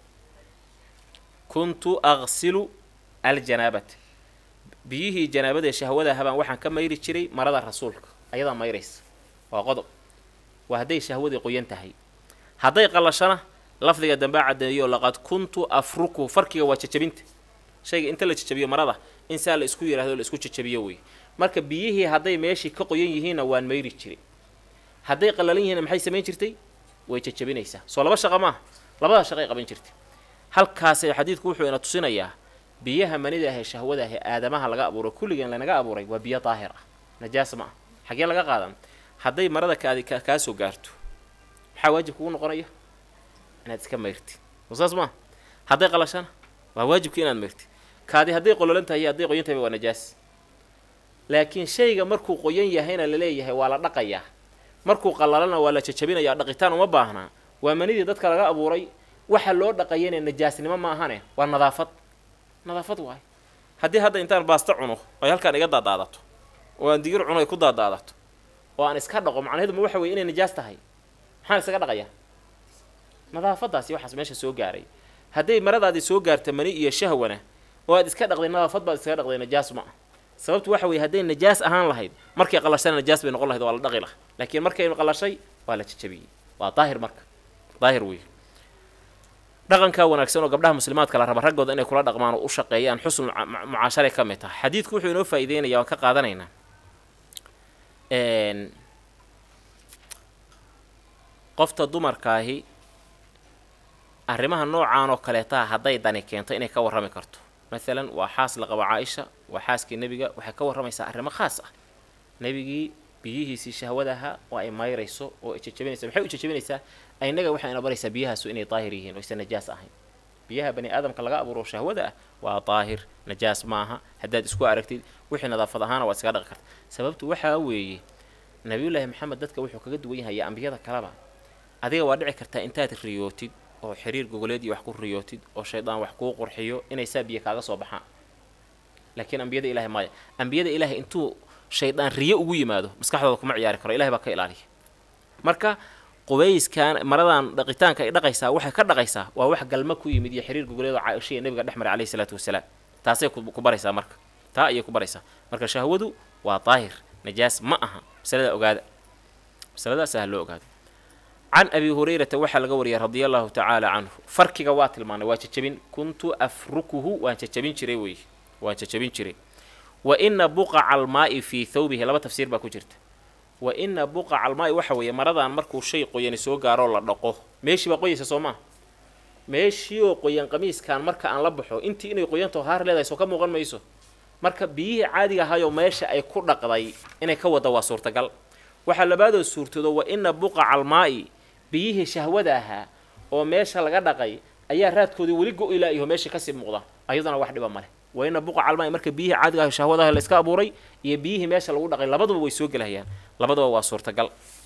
kuntu aqsilu aljanaabata biyihii janaabadae shahwada habaan waxaan ka mayri jiray marada rasuulka ayadaa mayraysa waa qodob waa hadday shahwadii qoyan tahay hadday qallashana lafdiga dambaa caddeeyo laqad kuntu afruku farkiga waa jajabinta shayga inta la jajabiyo marada in saa la isku yidhahdo la isku jajabiyo wey marka biyihii hadday meeshii ka qoyan yihiinna waan mayri jiray hadday qallalan yihiinna maxay samayn jirtay way jajabinaysaa soo laba shaqa maaha labadaa shaqay qaban jirtay halkaasay xadiidku wuxuu ina tusinayaa biyaha manida ahee shahwada ahee aadamaha laga abuuray kulligeen lanaga abuuray waa biyo daahir ah najaas ma ah xaggee laga qaadan hadday marada kaadi kaa soo gaarto maxaa waajib kugu noqonaya inaad iska mayrtid saas maa hadday qalashana waa waajibka inaad mayrtid kaadi hadday qololan tahay hadday qoyan tahay waa najaas laakiin shayga markuu qoyan yahayna laleeyahay waa la dhaqayaa markuu qalalana waa la jajabinayaa dhaqitaan uma baahnaa waa manidii dadka laga abuuray waxa loo dhaqayana najaasnimo ma ahane waa nadaafad nadaafad waay haddii hadda intaan baasta cuno ay halkaan iga daadaadato oo aan digir cuno ay ku daadaadato oo aan iska dhaqo macnaheedu ma waxa weye inay najaas tahay maxaan isaga dhaqayaa nadaafadaasi waxaas meesha soo gaaray hadday maradaadii soo gaarta mani iyo shahwana oo aad iska dhaqday nadaafad baad iskaga dhaqday najaas ma ah sababtu waxa weye hadday najaas ahaan lahayd markay qalashana najaas bay noqon lahayd waa la dhaqi laha laakiin markay qalashay waa la jajabiyey waa daahir marka daahir wey dhaqankaa wanaagsan oo gabdhaha muslimaadka la raba raggooda inay kula dhaqmaan oo u shaqeeyaan xusn mucaasharay ka mid tahay xadiidku wuxuu inoo faa'ideynaya waan ka qaadanaynaa qofta dumarkaahi arrimaha noocaan oo kaleetaa hadday dani keento inay ka warrami karto maalan waa xaas la qabo caaisha waa xaaskii nebiga waxay ka warramaysaa arrimo khaas ah nebigii biyihiisii shahwadaha oo ay mayrayso oo ay jajabinaysa maxay u jajabinaysaa aynaga waxay ina baraysaa biyahaasu inay daahir yihiin oo aysan najaas ahayn biyaha bani aadamka laga abuuro shahwada ah waa daahir najaas maaha haddaad isku aragtid wixii nadaafad ahaana waa iskaga dhaqi karta sababtu waxaa weeye nabiyullaahi maxamed dadka wuxuu kaga duwan yahay ambiyada kaleba adiga waa dhici kartaa intaad riyootid oo xiriir gogoleed iyo wax ku riyootid oo shaydaan wax kuu qurxiyo inay saa biyo kaaga soo baxaan laakiin ambiyada ilahay maya ambiyada ilaahay intuu shaydaan riyo ugu yimaado maskaxdooda kuma ciyaari karo ilahay baa ka ilaaliya marka qubayskan maradan dhaqitaanka ay dhaqaysaa waxay ka dhaqaysaa waa wax galma ku yimid iyo xiriir gogoleed oo caaisha iyo nabiga dhex maray alayhi salaatu wasalaam taasay ku baraysaa marka taa ayay ku baraysaa marka shahwadu waa daahir najaas ma aha masalada ogaada masaladaas ah loo ogaado can abi hurayrata waxaa laga wariyay radia allahu tacaala canhu farkiga waa tilmaanay waa jajabin kuntu afrukuhu waan jajabin jiray wey waan jajabin jiray wa ina buqaca almaa'i fii thawbihi laba tafsiir baa ku jirta wa ina buqaca almaa'i waxa weeye maradan markuu shay qoyani soo gaaroo la dhaqo meeshii baa qoyaysa soo maa meeshii oo qoyan qamiiskan marka aan la baxo intii inay qoyantaho haar leedahay soo ka muuqan mayso marka biyihii caadiga ahayoo meesha ay ku dhaqday inay ka wadda waa suurtagal waxaa labaadoo suurtoodo wa ina buqaca almaa'i biyihii shahwada ahaa oo meesha laga dhaqay ayaa raadkoodii weli go-ilaayaho meesha kasii muuqda ayaduna wax dhiba maleh wa ina buqaca almaa'i marka biyihii caadiga aho shahwadaha layska abuuray iyo biyihii meesha lagu dhaqay labaduba way soo gelahayaan labaduba waa suurtagal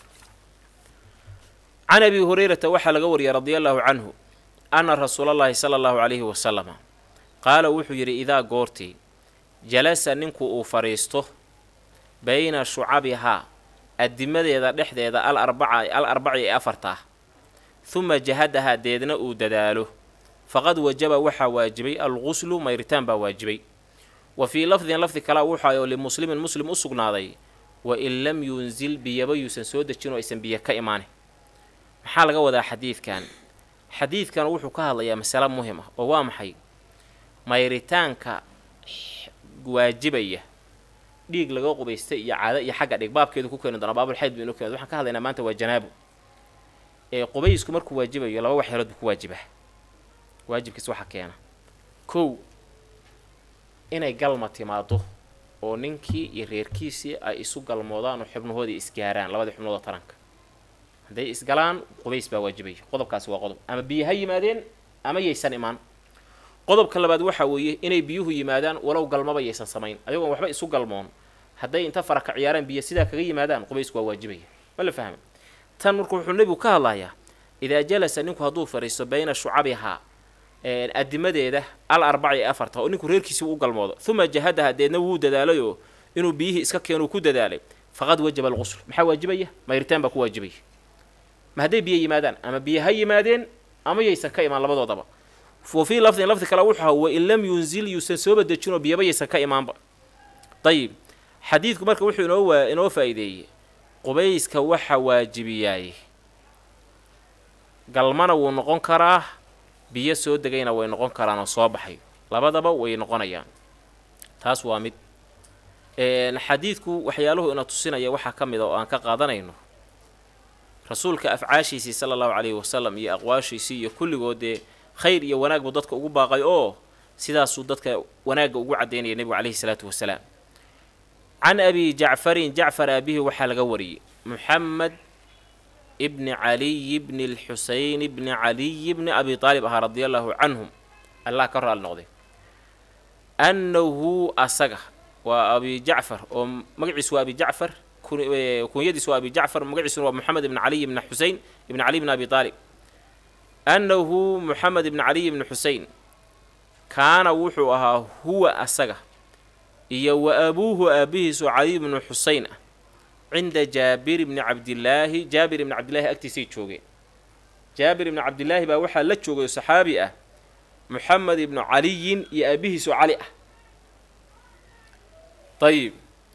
can abi hurayrata waxaa laga wariyay radia allahu canhu ana rasuulallaahi sala allahu calayhi wasalama qaala wuxuu yidhi idaa goortii jalasa ninku uu fadhiisto bayna shucabihaa addimadeeda dhexdeeda al arbaca al arbaci ee afarta ah huma jahadahaa deedna uu dadaalo faqad wajaba waxaa waajibay alguslu mayritaan baa waajibay wa fii lafdin lafdi kalea wuxaayoo limuslimin muslim u sugnaaday wa in lam yunzil biyaba yuusan soo dejin oo aysan biyo ka imaanin maxaa laga wadaa xadiidkan xadiidkan wuxuu ka hadlayaa masale muhim ah oo waa maxay mayritaanka waajibaya dhiig laga qubaystay iyo caado iyo xagga dhig baabkeedu ku keeni doona baabulxayd bu inuu keeno waxaan ka hadlaynaa maanta waa janaabo ee qubaysku markuu waajibayo laba waxyeelood buu ku waajibaa waajibkiis waxaa keena kow inay galma timaado oo ninkii iyo reerkiisii ay isu galmoodaan oo xubnahoodii isgaaraan labadii xubnood oo taranka hadday isgalaan qubays baa waajibaya qodobkaasi waa qodob ama biyo ha yimaadeen ama yaysan imaan qodobka labaad waxaa weeye inay biyuhu yimaadaan walow galmaba yaysan samayn ayagoon waxba isu galmoon hadday inta faraka ciyaaraan biyo sidaa kaga yimaadaan qubaysku waa waajibaya ma la fahma tan marka wuxuu nebigu ka hadlayaa idaa jalasa ninku hadduu fadhiisto bayna shucabihaa adimadeeda al arbaci ee afarta oo ninku reerkiisii u galmoodo uma jahadaha deedna wuu dadaalayoo inuu biyihii iska keenuu ku dadaalay faqad wajaba alqusl maxaa waajibaya mayritaan baa ku waajibaya ma hadday biyo yimaadaan ama biyo ha yimaadeen ama yaysan ka imaan labadoodaba wa fii lafdin lafdi kale wuxuu aha wain lam yunzil yuusan sooba dejinoo biyaba yaysan ka imaanba dayib xadiidku marka wuxuu inoo waa inoo faa'iideeyey qubayska waxa waajibiyaay galmana wuu noqon karaa biyo soo degayna way noqon karaan oo soo baxay labadaba way noqonayaan taas waa mid xadiidku waxyaaluhu ina tusinaya waxaa ka mid a oo aan ka qaadanayno rasuulka afcaashiisii sala allahu calayhi wasalam iyo aqwaashiisii iyo kulligood dee khayr iyo wanaag buu dadka ugu baaqay oo sidaasuu dadka wanaagga ugu caddaynaya nebigu calayhi salaatu wasalaam can abi jacfarin jacfar aabihi waxaa laga wariyey muxamed ibni caliy bni lxuseyn bni caliy bni abi aalib ahaa radia allahu canhum allah ka raali noqday annahu asaga waa abi jacfar oo magaciisu waa abi jacfar kunyadiis waa abi jacfar magaciisuna waa moxamed ibni caliy ibni xusein ibni caliy bni abi aalib annahu moxamed ibni caliy ibni xusein kaana wuxuu ahaa huwa asaga iyo wa abuuhu aabihiisu caliy bnu xusein ah cinda jaabir ibni cabdillaahi jaabir ibni cabdillaahi agtiisay joogeen jaabir ibni cabdillaahi baa waxaa la joogay saxaabi ah moxamed ibnu caliyin iyo aabihiisu cali ah ayib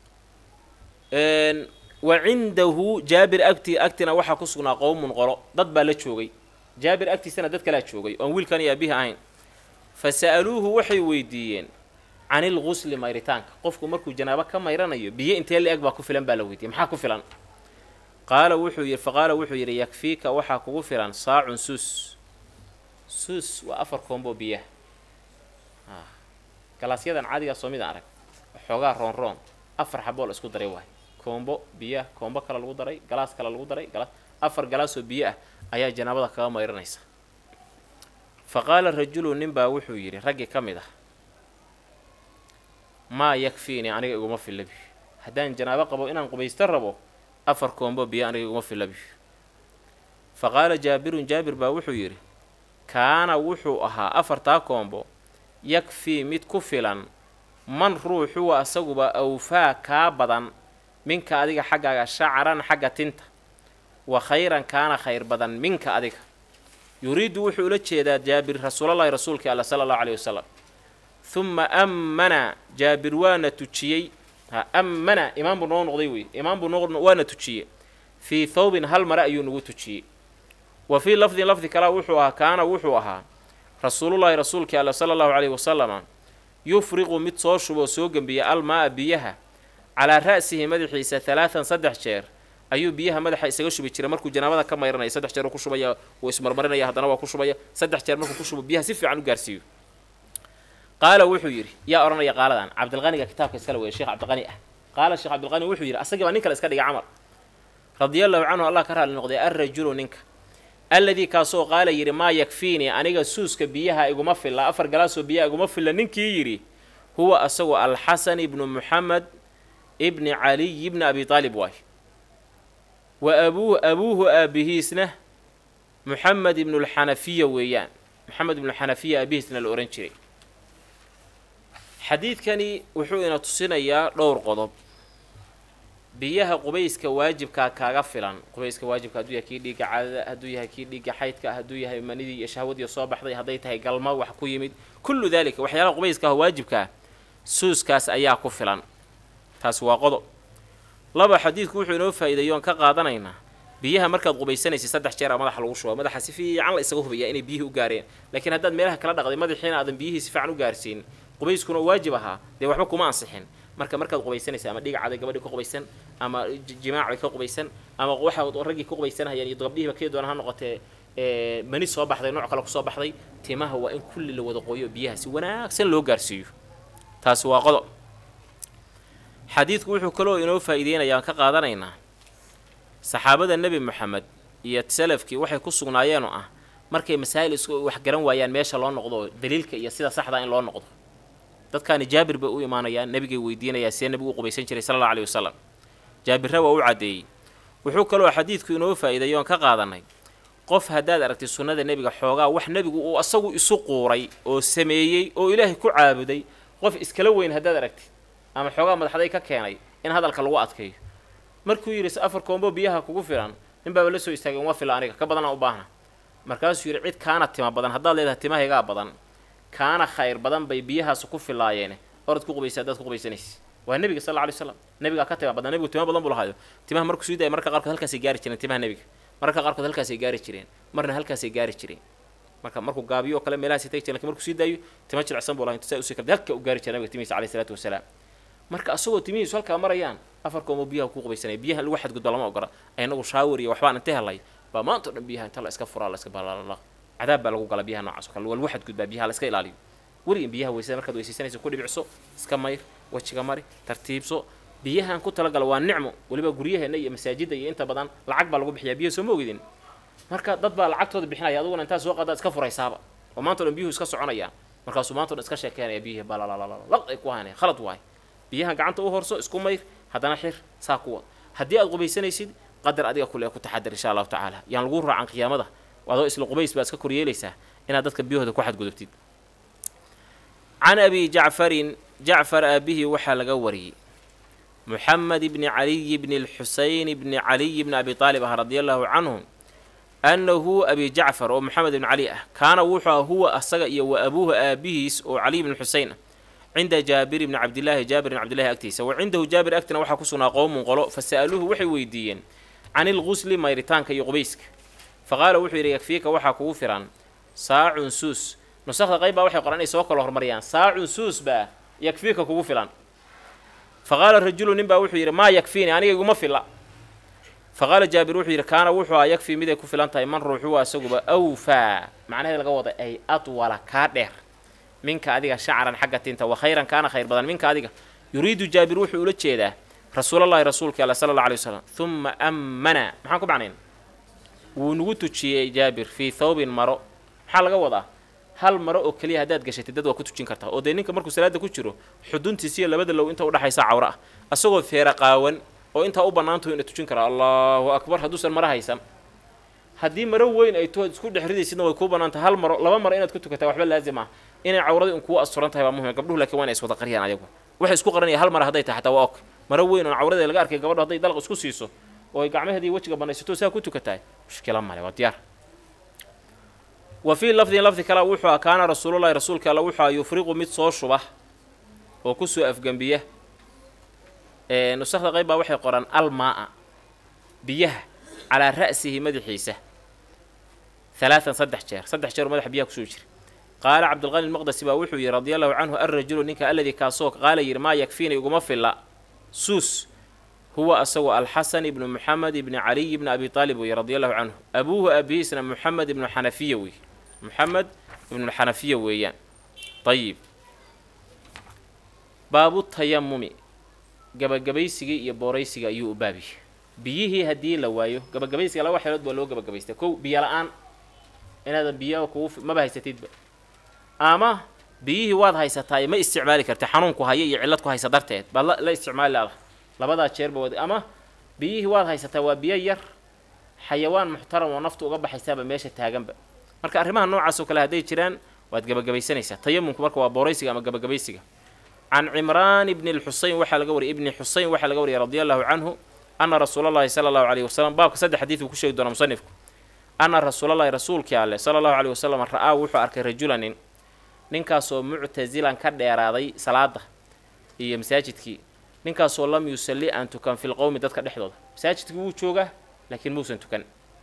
wa cindahu jaabir agti agtina waxaa ku sugnaa qowmun qolo dad baa la joogay jaabir agtiisana dad kalaa joogay oon wiilkan iyo aabihi ahayn fa sa'aluuhu waxay weydiiyeen can ilgusli mayritaanka qofku markuu janaabo ka mayranayo biyo intee la eg baa ku filan baa la weydiiyey maxaa ku filan qaala wuxuu yidhi faqaala wuxuu yidhi yakfiika waxaa kugu filan saacun suus suus waa afar koombo biyaha galaasyadan caadigaa soo midaan arag xoogaa roon roon afar xaboo la isku daray waay koombo biyaha koombo kale lagu daray galaas kale lagu daray galaas afar galaasoo biyo ah ayaa janaabada kaga mayranaysa fa qaala rajulu nin baa wuxuu yidhi raggii ka mid ah maa yakfiinii aniga iguma filla biyo haddaan janaabo qabo inaan qubaysto rabo afar koombo biyo aniga iguma filla biyo fa qaala jaabirun jaabir baa wuxuu yidhi kaana wuxuu ahaa afartaa koombo yakfii mid ku filan man ruuxuwa asaguba awfaa kaa badan minka adiga xaggaaga shacaran xagga tinta wa khayran kaana khayr badan minka adiga yuriidu wuxuu ula jeedaa jaabir rasuulallahi rasuulkii alla sala allahu aleyhi wasalam huma ammana jaabir waana tujiyey ha ammana imaam buu noo noqday wey imaam buu noo waana tujiyey fii thawbin hal mare ayuu nagu tujiyey wa fii lafdin lafdi kalea wuxuu ahaa kaana wuxuu ahaa rasuulullaahi rasuulkii alla sala allahu caleyhi wasalama yufriqu mid soo shuboo soo gembiya almaa-a biyaha calaa ra'sihi madaxiisa halaatan saddex jeer ayuu biyaha madaxa isaga shubi jiray markuu janaabada ka mayranaya saddex jeer uu ku shubaya wuu ismarmarinaya haddana waa ku shubaya saddex jeer markuu ku shubo biyaha si fiican u gaarsiiyo qaala wuxuu yidhi yaa odhanaya qaaladan cabdilqaniga kitaabka iskale weeye sheekh cabdiqani ah qaala sheekh cabdilqani wuxuu yidhi asagii baa nin kale iska dhigay camal radia allahu canhu allah ka raali noqday alrajulu ninka alladii kaasoo qaala yidhi maa yakfiinii aniga suuska biyaha iguma filla afar galaasoo biyaha iguma filla ninkii yidhi huwa asagoo alxasan ibnu muxamed ibni caliy ibni abi aalib waay wa abuuhu abuuhu aabihiisna muxamed ibnulxanafiya weeyaan moxamed ibnuxanafiya aabihiisna la odhan jiray xadiidkani wuxuu ina tusinayaa dhowr qodob biyaha qubayska waajibkaa kaaga filan qubayska waajibka hadduu yahay kii dhiigga caadada hadduu yahay kii dhiigga xaydka hadduu yahay manidii iyo shahwadii soo baxday hadday tahay galma wax ku yimid kullu daalika waxyaalaha qubayska ah waajibka ah suuskaas ayaa ku filan taasi waa qodob laba xadiidku wuxuu inoo faa'iideeyo oon ka qaadanaynaa biyaha markaad qubaysanaysid saddex jeer a madaxa lagu shuba madaxa si fiican la isaga hubayaa inay biyihii u gaareen laakiin haddaad meelaha kala dhaqday madaxiina aadan biyihii si fiican u gaarsiin qubayskuna waajib ahaa dee waxba kuma ansixin marka markaad qubaysanaysa ama dhiga caday gabadhii ka qubaysan ama jimaac bay ka qubaysan ama waxa raggii ka qubaysanhayaan iyo gabdhihiiba kii doona ha noqotee mani soo baxday nooc kale kusoo baxday timaha waa in kulli la wada qoyo biyaha si wanaagsan loo gaarsiiyo taasi waa qodob xadiidku wuxuu kaloo inoo faa'iideynaya aan ka qaadanaynaa saxaabada nebi moxamed iyo salafkii waxay ku sugnaayeen oo ah markay masaa'il isku wax garan waayaan meesha loo noqdo daliilka iyo sida saxdaa in loo noqdo dadkaani jaabir bay u imaanayaan nebigay weydiinayaa see nebigu u qubaysan jiray sala allau aleyhi wasalam jaabirra waa u caddeeyey wuxuu kaloo xadiidku inoo faa'iideeyo oon ka qaadanay qof haddaad aragtay sunnada nebiga xoogaa wax nebigu uu asagu isu quuray oo sameeyey oo ilaahay ku caabuday qof iskala weyn haddaad aragtid ama xoogaa madaxday ka keenay in hadalka lagu adkeeyo markuu yidhi afar koombo biyaha kugu filan nin baaba la soo istaagay uma fila aniga ka badanaa u baahna markaasuu yidhi cid kaana tima badan haddaad leedahay timahaygaa badan kaana khayr badan bay biyahaas ku filaayeene orad ku qubaysa haddaad ku qubaysanaysa waa nebiga sal lla alay slam nebigaa ka tima badan nebigu tima badan buu lahaayo timaha markuu sii daaya marka qaarkood halkaasay gaari jireen timaha nebiga marka qaarkood halkaasay gaari jireen marna halkaasay gaari jireen marka markuu gaabiyo oo kale meelahaasay tagi jiren lakin markuu sii daayo tima jilicsan buu lahay intu saa usii kala halka u gaari jira nabiga timihiisa alayhi salaatu wasalaam marka asagoo timihiisu halkaa marayaan afar koomo biyaha ku qubaysanaya biyaha lagu xadgudba lama ogola inagu shaawir iyo waxbaan inta helay baa maanta o dhan biyaha inta la iska furaa la iska balaalaq cadaab baa lagu gala biyaha noocaas o kale waa lagu xadgudbaa biyaha la iska ilaaliyo weligan biyaha weysada markaad weysaysanaysa ku dhibicso iska mayr wejiga mari tartiibso biyahan ku talagala waa nicmo weliba guryaheena iyo masaajidda iyo inta badan lacag baa lagu bixiyaa biyaha soo ma ogidin marka dad baa lacagtooda bixinaya aduguna intaa soo qaadaad iska furaysaaba oo maanta o dhan biyuhu iska soconayaan markaasuu maanta o dhan iska sheekeynaya biyihii balalalalaq ay ku haanaya khalad waay biyahan gacanta u horso isku mayr haddana xir saa ku wad haddii aad qubaysanaysid qadar adiga kule ku taxadar insha allahu tacaala yaan lagu raacan qiyaamada adoo isla qubays baad iska koryeelaysaa inaad dadka biyahooda ku xadgudubtid can abi jacfarin jacfar aabihii waxaa laga wariyey muxamed bni caliy bni lxuseyn bni caliy bni abi aalib ah radia allahu canhu annahu abi jacfar oo moxamed ibni cali ah kaana wuxuu ah huwa asaga iyo wa abuuha aabihiis oo caliy bni xuseyn ah cinda jaabir bni cabdillaahi jaabir bni cabdillahi agtiisa wa cindahu jaabir agtina waxaa ku sugnaa qowmun qolo fa sa'aluuhu waxay weydiiyeen can ilgusli mayritaanka iyo qubayska fa qaala wuxuu yidhi yakfiika waxaa kugu filan saacun suus nusakda qayb baa waxay qoran inay soo kala hormariyaan saacun suus baa yakfiika kugu filan fa qaala rajulu nin baa wuxuu yidhi maa yakfiini aniga iguma filla fa qaala jaabir wuxuu yidhi kaana wuxuu aa yakfii miday ku filan tahay man ruuxuwa asaguba awfaa macnaheed laga wada ay adwala kaa dheer minka adiga shacran xagga tinta wa khayran kaana khayr badan minka adiga yuriidu jaabir wuxuu ula jeedaa rasuulallahi rasuulka alla sala alla alay wasalam huma ammana maxaan ku macnayn wuu nagu tujiyey jaabir fii thawbin maro maxaa laga wadaa hal maro oo keliya haddaad gashatid dad waa ku tujin kartaa oo dee ninka markuu salaada ku jiro xuduntiisiyo labada low inta udhaxaysa cawro ah asagoo feera qaawan oo intaa u bannaantaho ina tujin karaa allahu akbar hadduusan maro haysan haddii maro weyn ay tood isku dhex ridaysidna way kuu bannaantah hal maro laba maro inaad ku tukataa waxba laazim ah inay cawradii un kuu asturan tahay baa muhim gabdhuhu lakiin waa inay iswada qariyaan ayagu waxay isku qaranaya hal mara hadday tahay xataa waa ok maro weyn oon cawradee laga arkay gabadho hadday dalq isku siiso oo ay gacmaheedii wejiga banaysato saa ku tukatahay mushkila male waa diyaar wa fii lafdin lafdi kale wuxuu a kaana rasuulullahi rasuulka alla wuxuu a yufriqu mid soo shuba oo kusoo afgembiya nusakda qayb baa waxay qoraan almaa-a biyaha calaa ra'sihi madaxiisa halaatan saddex jeer saddex jeer oo madaxa biyaha kusoo jira qaala cabdulqani lmaqdasi baa wuxuu yidhi radia allahu canhu alrajulu ninka alladii kaasoo qaala yidhi maa yakfiina iguma filla suus huwa asagu alxasan ibnu muxamed ibni caliy ibni abi aalib weye radi allahu canhu abuuhu aabihiisna muxamed ibnu xanafiya wey muxamed ibnuxanafiya weeyaan ayib baabu tayamumi gabagabaysigii iyo booraysiga ayuu u baabiyey biyihii haddii la waayo gabagabaysiga laba xeelood baa loo gabagabaystay kow biyo la-aan inaadan biyo kugu maba haysatidba ama biyihii waad haysataay ma isticmaali karti xanuunku haya iyo cillad ku haysa darteed baad la isticmaali laada labadaa jeerba wad ama biyihii waad haysataa waa biyo yar xayawaan muxtaram oo naftu uga baxaysaaba meesha taaganba marka arrimaha noocaas oo kale hadday jiraan waad gabagabaysanaysaa tayamumku marka waa booraysiga ama gabagabaysiga can cimraan ibni lxuseyn waxaa laga wariyay ibni xuseyn waxaa laga wariyay radi allahu canhu ana rasuulallahi sala allahu alayhi wasalam baabka saddex xadiid uu ku sheegi doona musanifku ana rasuulallahi rasuulkii alleh sala allahu alayhi wasalam ra-aa wuxuu arkay rajulanin ninkaasoo muctasilan ka dheeraaday salaada iyo masaajidkii ninkaasoo lam yusalli aan tukan fi lqowmi dadka dhexdooda masaajidkii wuu joogaa laakiin muusan tukan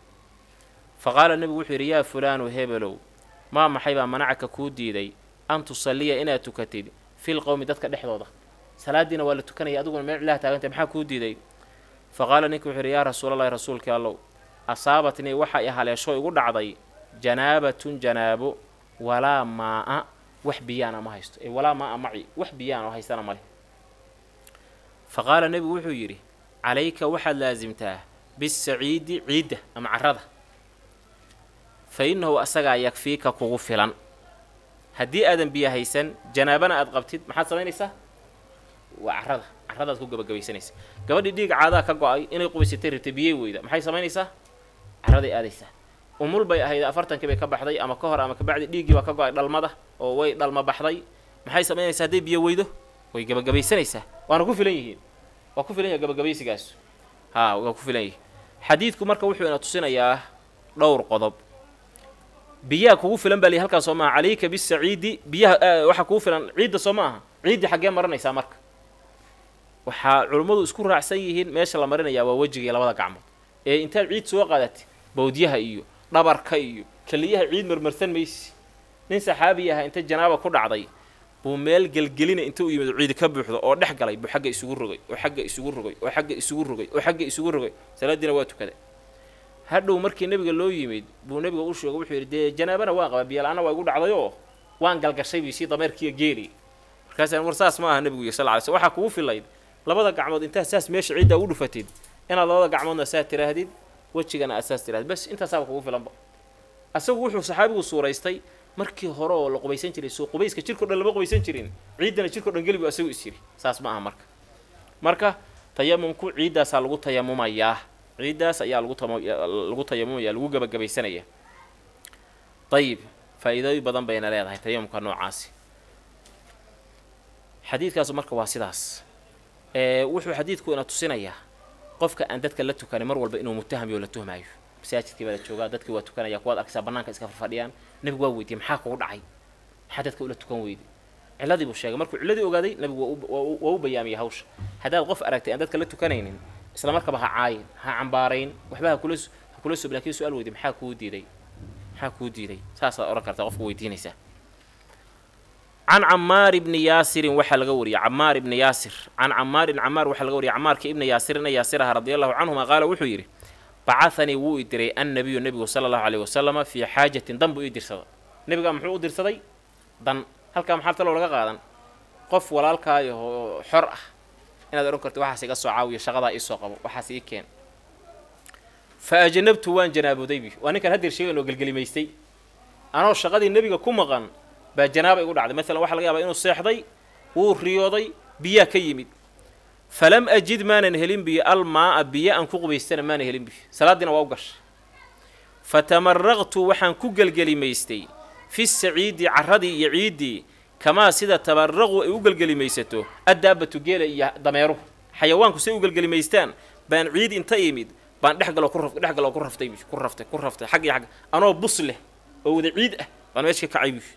fa qaala nebigu wuxuu yidhi yaa fulaanu hebelow maa maxay baa manacaka kuu diiday an tusalliya inaad tukatid fil qowmi dadka dhexdooda salaadiina waa la tukanaya adiguna meel cilaha taagantay maxaa kuu diiday fa qaala ninka wuxuu yidhi yaa rasuulallahi rasuulkii allow asaabatnii waxa i haleesho igu dhacday janaabatun janaabo walaa maa-a wax biyaana ma haysto ee walaa maa-a maci wax biyaana haystana male fa qaala nebigu wuxuu yidhi calayka waxaad laasimtaa bisaciidi ciidda ama carrada fa innahu asagaa yakfiika kugu filan haddii aadan biyo haysan janaabana aad qabtid maxaad samaynaysaa waa carrada carradaad ku gabagabaysanaysa gabadhii dhiig caadaa ka go-ay inay qubaysatay rabtay biyey weyda maxay samaynaysaa carraday aadaysaa umul bay ahayd afartankii bay ka baxday ama ka hor ama kabacdi dhiiggii baa ka go-ay dhalmada oo way dhalma baxday maxay samaynaysaa hadday biyo weydo way gabagabaysanaysaa waana ku filan yihiin waa ku filan yaha gabagabaysigaas haa waa ku filan yihin xadiidku marka wuxuu ina tusinayaa dhowr qodob biyaha kugu filan baa lihi halkaan soo maaha calayka bisaciidi biyaha waxaa kugu filan ciidda soo ma aha ciiddii xaggee marinaysaa marka waxaa culummadu isku raacsan yihiin meesha la marinayaa waa wejiga iyo labada gacmood ee intaad ciid soo qaadatid bawdyaha iyo dhabarka iyo keliyaha ciid marmarsan maysi nin saxaabi aha inta janaaba ku dhacday buu meel gelgelina inta u yimid ciidi ka buuxdo oo dhex galay buu xagga isugu rogay oo xagga isugu rogay oo xagga isugu rogay oo xagga isugu rogay salaadiina waa tukaday hadhow markii nebiga loo yimid buu nebiga u sheegay wuxuu yidhi dee janaabana waan qabaa biyala-aana waa igu dhacdayoo waan galgashay bi sii dameerkiiyo geeli markaasaan war saas ma aha nebigu iyo sal ly sl waxaa kugu filayd labada gacmood intaad saas meesha ciidda ugu dhufatid inaad labada gacmoodna saa tiraahdid wejigana aad saas tirahdid bas intaasaaba kugu filanba asagu wuxuu saxaabigu suuraystay markii hore oo la qubaysan jiray soo qubayska jirko dhan lama qubaysan jirin ciiddana jirko dhan gelibu asagu is yiri saas ma aha marka marka tayamumku ciiddaasaa lagu tayamumayaa ciiddaas ayaa lagu lagu tayamumaya lagu gabagabaysanaya ayib faa-iidooyin badan bayna leedahay tayamumka noocaasi xadiidkaasu marka waa sidaas wuxuu xadiidku ina tusinayaa qofka aan dadka la tukanin mar walba inuu mutahamiyo la tuhmaayo masaajidkii baa la joogaa dadkii waa tukanaya kuwaad arkaysaa banaanka iska farfadhiyaan nebigu waa weydiiyey maxaa kugu dhacay maxaa dadka ula tukan weyday cilladii buu sheegay markuu cilladii ogaaday nebigu waa u bayaamiyey hawsha haddaad qof aragtay aan dadka la tukanaynin isla markaba ha caayin ha cambaarayn waxba ha kula ha kula sub lakin su-aal weydi maxaa kuu diiday maxaa kuu diiday saasaad odhan kartaa qofka weydiinaysaa can camaar ibni yaasirin waxaa laga wariyey camaar ibni yaasir can camaarin camaar waxaa laga wariyay camaarka ibni yaasir ina yaasir aha radi allahu canhuma qaala wuxuu yidhi bacahanii wuu i diray annabiyu nebigu sala allahu aleyh wasalama fii xaajatin dan buu ii dirsada nebigaa muxuu u dirsaday dan halkaa maxaa taloo laga qaadan qof walaalkaayo oo xor ah inaad odhan karto waxaas iga soo caawiyo shaqadaa iisoo qabo waxaas ii keen fa ajanabtu waan janaabooday bi waa ninkan hadeer sheegan oo gelgelimaystay anoo shaqadii nebiga ku maqan baa janaaba igu dhacday maalan waxaa laga yaabaa inuu seexday wuu riyooday biyaa ka yimid falam ajid maanan helin biyo almaa-a biyo aan ku qubaystana maanan helin biyo salaaddiina waa u gashay fatamaraqtu waxaan ku gelgelimaystay fi saciidi carradii iyo ciiddii kamaa sida tamaraqu ay u gelgelimaysato addaabatu geela iyo dameeruhu xayawaanku say u gelgelimaystaan baan ciid inta imid baan dhexgaloo ku dhex galoo ku raftay ku raftay ku raftay xag iyo xag anoo bus leh oo wada ciid ah baan meesha ka kacay bi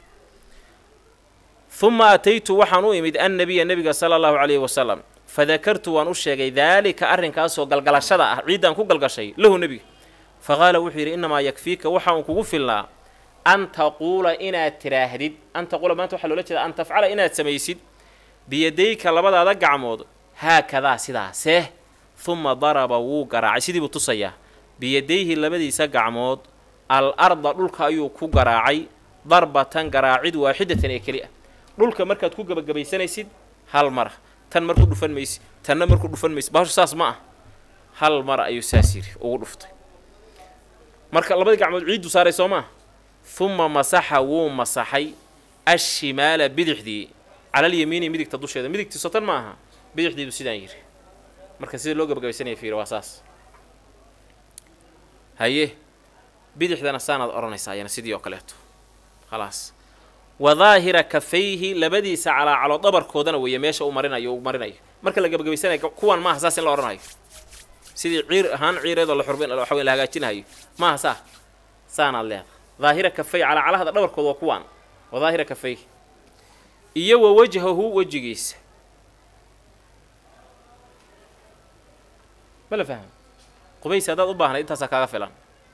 uma ataytu waxaan u imid annabiya nebiga sala allahu calayhi wasalam fadakartu waan u sheegay daalika arrinkaasoo galgalashada ah ciiddaan ku galgashay lahu nebiga faqaala wuxuu yidhi innamaa yakfiika waxa uun kugu filnaa an taquula inaad tiraahdid an taquula maanta waxaa loola jeeda an tafcala inaad samaysid biyadayka labadaada gacmood haakadaa sidaasee huma daraba wuu garaacay sidii buu tusayaa biyadayhi labadiisa gacmood al arda dhulka ayuu ku garaacay darbatan garaacid waaxidatan ee keli ah dhulka markaad ku gebagabaysanaysid hal mara tan marku dhufan maysid tanna marku dhufan maysid bahashu saas ma ah hal mara ayuu saas yidhi ugu dhuftay marka labadii gacmood ciiddu saaray soo maa huma masaxa wuu masaxay ashimaala bidixdii calalyamiini midigta dusheeda midigtii sotan ma aha bidixdiibu sidaan yidhi marka sida loo gebagabaysanaya fiiri waa saas haye bidixdana saanaad odhanaysaa ayana sidii oo kaleeto khalaas wa daahira kafayhi labadiisa calaacalo dhabarkoodana weeye meesha uu marinayo uu marinayo marka la gebagabaysanayo kuwan maaha saas in la odhanayo sidii ciir ahaan ciireedoo la xurbin waxa weyn la hagaajinahayo maaha saa saanaad leedahay daahira kafay calaacalahada dhabarkooda waa kuwaan wa daahira kafayhi iyo wa wajhahu wejigiisa ma la fahma qubaysi haddaad u baahnayd intaasaa kaaga filan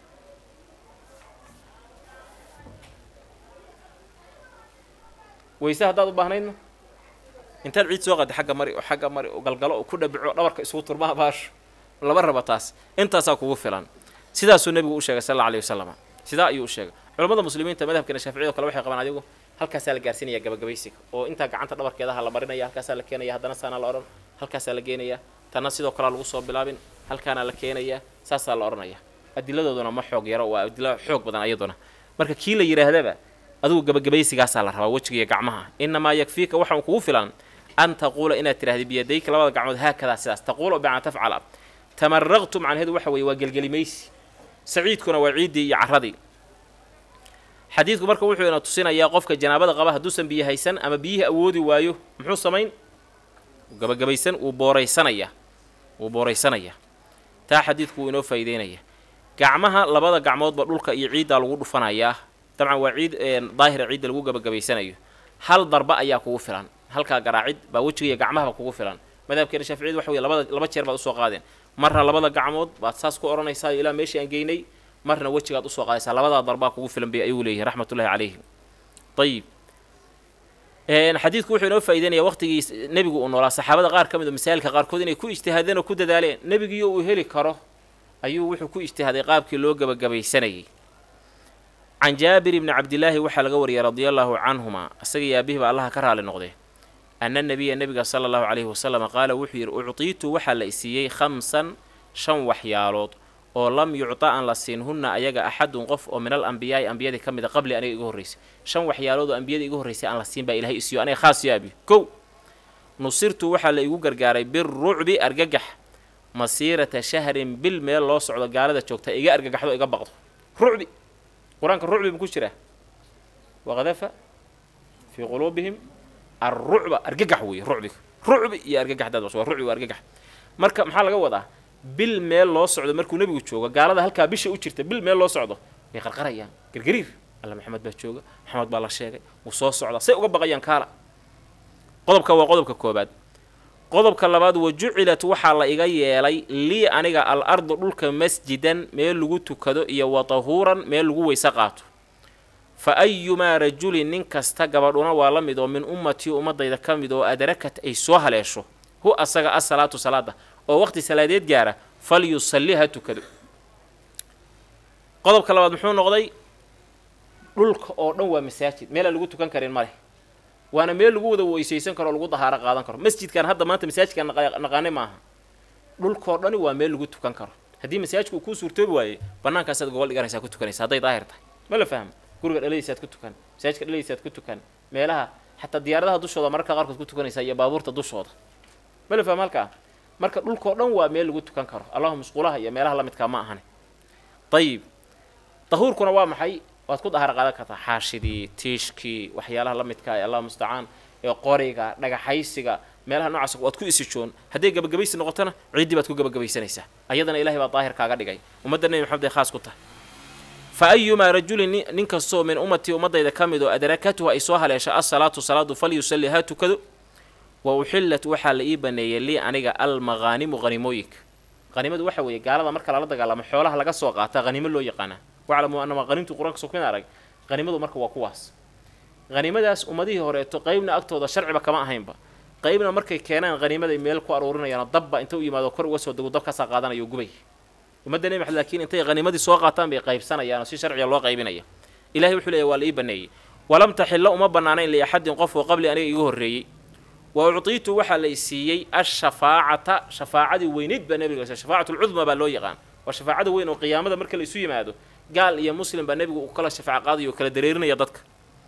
weyse haddaad u baahnaydna intaad ciid soo qadi xagga mari oo xagga mari oo galgalo oo ku dhabico dhabarka isugu turmaha baasho lama raba taas intaasaa kugu filan sidaasuu nebigu u sheegay sal alla aleyh wasalam sidaa ayuu u sheegay culamada muslimiinta madhabkeena shaaficiyado kale waxay qabaan adigu halkaasaa la gaarsiinaya gabagabaysiga oo intaa gacanta dhabarkeedaha la marinaya halkaasaa la keenaya haddana saanaa la odhan halkaasaa la geenaya tanna sidoo kalea lagu soo bilaabin halkaana la keenaya saasaa la odhanaya adiladooduna ma xoog yaro waa adilo xoog badan ayaduna marka kii la yidhaahdaba adigu gabagabaysigaasaa la rabaa wejiga iyo gacmaha inamaa yakfiika waxaan kugu filan an taquula inaad tidhahda biyadayka labada gacmood haakadaa sidaas taquula bimacnaa tafcala tamaraqtu macnaheedu waxa weeye waa gelgelimaysi saciidkuna waa ciiddii iyo carradii xadiidku marka wuxuu ina tusinayaa qofka janaabada qaba hadduusan biyo haysan ama biyihii awoodi waayo muxuu samayn gabagabaysan wuu booraysanaya wuu booraysanaya taa xadiidku wuu inoo faa'iideynaya gacmaha labada gacmoodba dhulka iyo ciiddaa lagu dhufanayaa dabcan waa ciid daahira ciidda lagu gabagabaysanayo hal darba ayaa kugu filan halkaa garaacid baa wejiga iyo gacmahaba kugu filan madhabkeena shaaficiyadu waxa wey labada laba jeer baad usoo qaadeen marna labada gacmood baad saas ku odhanaysaa ilaa meeshii aan geynay marna wejigaad usoo qaadaysaa labadaa darbaa kugu filan bay ayuu leeyahay raxmatullahi calayhim ayib xadiidku wuxuu inoo faa'ideynaya waqtigii nebigu uu noolaa saxaabada qaar ka mid oo masaa'ilka qaarkood inay ku ijtihaadeen oo ku dadaaleen nebigiiyo uu heli karo ayuu wuxuu ku ijtihaaday qaabkii loo gabagabaysanayay can jaabir ibni cabdillaahi waxaa laga wariyay radia allaahu canhuma isaga iyo aabihiba allaha ka raali noqdee ana nabiya nebiga sala allahu calayhi wasalam qaala wuxuu yidhi uctiitu waxaa la isiiyey khamsan shan waxyaalood oo lam yucta aan la siinhunna ayaga axadun qof oo min al ambiyaa'i ambiyadii ka mida qabli aniga iga horraysay shan waxyaalood oo ambiyadii iga horraysay aan la siin baa ilahay isiiyo aniga khaas yaabi kow nusirtu waxaa la igu gargaaray birucbi argagax masiirata shahrin bil meel loo socdo gaalada joogta iga argagaxdo iga baqdo rucbi qur-aanka rucbi ma ku jiraa waqadafa fii quluubihim alrucba argagax weeye rucbiga rucbi iyo argagax daad waa rucbi waa argagax marka maxaa laga wadaa bil meel loo socdo markuu nebigu joogo gaalada halkaa bisha u jirta bil meel loo socdo way qarqarayaan gargariir alla maxamed baa jooga maxamed baa la sheegay wuu soo socdaa say uga baqayaan kaala qodobka waa qodobka koobaad qodobka labaad wa jucilat waxaa la iga yeelay lii aniga al ardu dhulka masjidan meel lagu tukado iyo wa tahuuran meel lagu weyse qaato fa ayumaa rajulin nin kasta gabadhuna waa la mid oo min ummatii ummadayda ka mid oo adrakat ay soo haleesho hu asaga asalaatu salaada oo waqti salaadeed gaara fal yusalli ha tukado qodobka labaad muxuu noqday dhulka oo dhan waa masaajid meelaan lagu tukan karin ma leh waana meel lagu wada weysaysan karo o lagu dahaaro qaadan karo masjidkan hadda maanta masaajidkaan naqaane maaha dhulkoo dhani waa meel lagu tukan karo haddii masaajidku kuu suurtoobi waaye bannaankaasaad gogol dhiganaysaa ku tukanaysa hadday daahir tahay ma la fahmo guriga dhaladiisaad ku tukan masaajidka dhaladiisaad ku tukan meelaha xataa diyaaradaha dushooda mararka qaarkood ku tukanaysaa iyo baabuurta dushooda ma la fahmo halkaa marka dhulkoo dhan waa meel lagu tukan karo allahuma musquulaha iyo meelaha la midkaa ma ahane ayib dahuurkuna waa maxay waad ku dahar qaadan kartaa xaashidii tiishkii waxyaalaha la midka ee allah mustacaan ee qoriga dhagaxaysiga meelaha noocaas waad ku isijoon hadday gabagabaysi noqotona ciiddii baad ku gabagabaysanaysaa ayadana ilahay baa daahir kaaga dhigay ummadda nebi maxamed ay khaas ku tahay fa ayumaa rajulin nin kastoo min ummatii ummadayda ka mid oo adrakatuhu ay soo haleesha asalaatu salaadu falyusalli ha tukado wa uxillat waxaa la ii baneeyay lii aniga almaqaanimu hanimooyinka hanimadu waxa weeye gaalada marka lala dagaalamo xoolaha laga soo qaata hanimo loo yaqaanaa waclamu anama hanimtu qur-aanka soo kumid arag hanimadu marka waa kuwaas hanimadaas ummadihii horeeto qeybna agtooda sharciba kama ahaynba qeybna markay keenaan hanimaday meel ku aruurinayaano dabba inta u yimaado kor uga soo dego dabkaasaa qaadanayo gubay ummadda nebi maxamed laakiin intay hanimadii soo qaataan bay qaybsanayaanoo si sharciga loo qaybinaya ilahay wuxuu leeyahy waa la ii baneeyey walam taxilla uma bannaanayn liaxadin qof oo qabli aniga igu horreeyey wa uctiitu waxaa la isiiyey ashafaacata shafaacadii weynayd baa nebiga shafaacatu lcudma baa loo yaqaan waa shafaacada weyn oo qiyaamada marka la isu yimaado gaal iyo muslim baa nebigu uu kala shafaac qaadayo oo kala dareerinaya dadka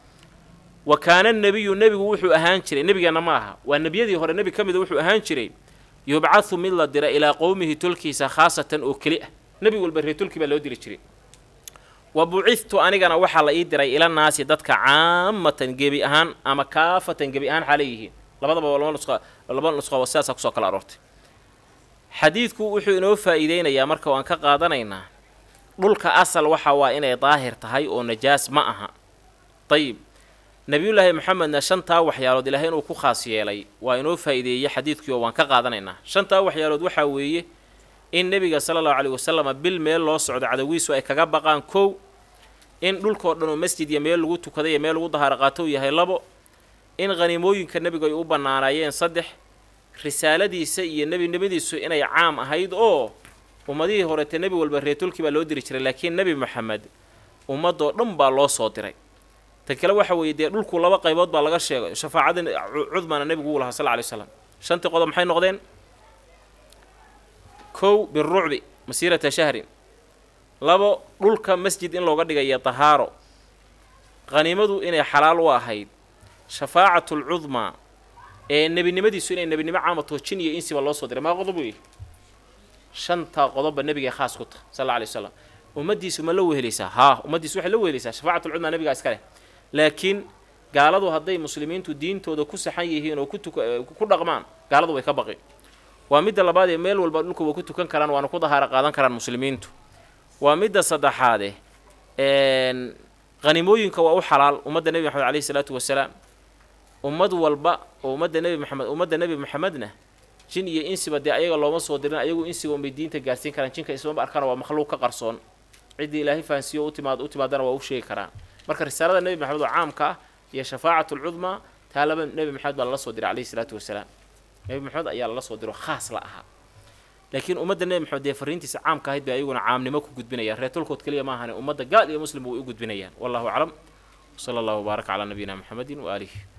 wa kaana nebiyu nebigu wuxuu ahaan jiray nebigeenna ma aha waa nebiyadii hore nebi ka mida wuxuu ahaan jiray yubcathu mid la dira ilaa qowmihi tolkiisa khaasatan oo keli ah nebi walba reer tolki baa loo diri jiray wa bucithtu anigana waxaa la ii diray ila naasi dadka caamatan gebi ahaan ama kaafatan gebi ahaan xaalay yihiin labadaba laba nusqa laba nusqa sidaasaa kusoo kala aroortay xadiidku wuxuu inoo faa'iideynayaa marka waan ka qaadanaynaa dhulka asal waxa waa inay daahir tahay oo najaas ma aha dayib nebiyullaahi maxamedna shantaa waxyaalood ilaahay inuu ku khaas yeelay waa inoo faa'iideeyey xadiidkii oo waan ka qaadanaynaa shantaa waxyaalood waxaa weeye in nebiga sala allahu caleyhi wasalama bil meel loo socdo cadawiisu ay kaga baqaan kow in dhulkoo dhan oo masjid iyo meel lagu tukaday iyo meel lagu dahaaro qaato uu yahay labo in khaniimooyinka nebigu ay u bannaanaayeen saddex risaaladiisa iyo nebinimadiisu inay caam ahayd oo ummadihii horeete nebi walba reetulkii baa loo diri jiray laakiin nebi moxamed ummadoo dhan baa loo soo diray tan kale waxa weeye dee dhulku laba qaybood baa laga sheegay shafaacada cudmana nebigu uu lahaa sal ly slam shantii qodob maxay noqdeen kow birucbi masiirata shahrin labo dhulka masjid in looga dhigaya tahaaro khaniimadu inay xalaal u ahayd shafaacatlcudmaa ee nebinimadiisu inay nebinimo caamato jin iyo insiba loo soo diray maa qodob weeye shantaa qodobba nebigay khaas ku taha sal alla alay slam ummaddiisu ma la wehelaysaa haa ummaddiisu waxay la wehelaysaa shafacatulcudmaa nebigaa iska leh laakiin gaaladu hadday muslimiintu diintooda ku saxan yihiin oo ku dhaqmaan gaaladu way ka baqi waa midda labaad ee meel walba dhulka way ku tukan karaan waana ku dahaaro qaadan karaan muslimiintu waa midda saddexaade hanimooyinka waa u xalaal ummadda nebi maxamed aleyhi isalaatu wasalaam ummad walba oo ummadda nebi maxamed ummadda nebi maxamedna jin iyo insiba dee ayaga looma soo dirin ayagu insiga unbay diinta gaarsiin karaan jinka ismaba arkaan waa makhluuq ka qarsoon ciddii ilaahay fahansiiyo utimaad u timaadana waa u sheegi karaan marka risaalada nebi maxamed oo caamka ah iyo shafaacat lcudmaa taa laba nebi maxamed baa lala soo diray caleyhi isalaatu wasalaam nebi maxamed ayaa lala soo diro khaas la ahaa laakiin ummadda nebi maxamed dee fariintiisa caamka ahayd bay ayaguna caamnimo ku gudbinayaan reetolkood keliya ma ahane ummadda gaal iyo muslimba way u gudbinayaan wallahu aclam wsala allahu wbaaraka calaa nabiyina maxamedin waaalihi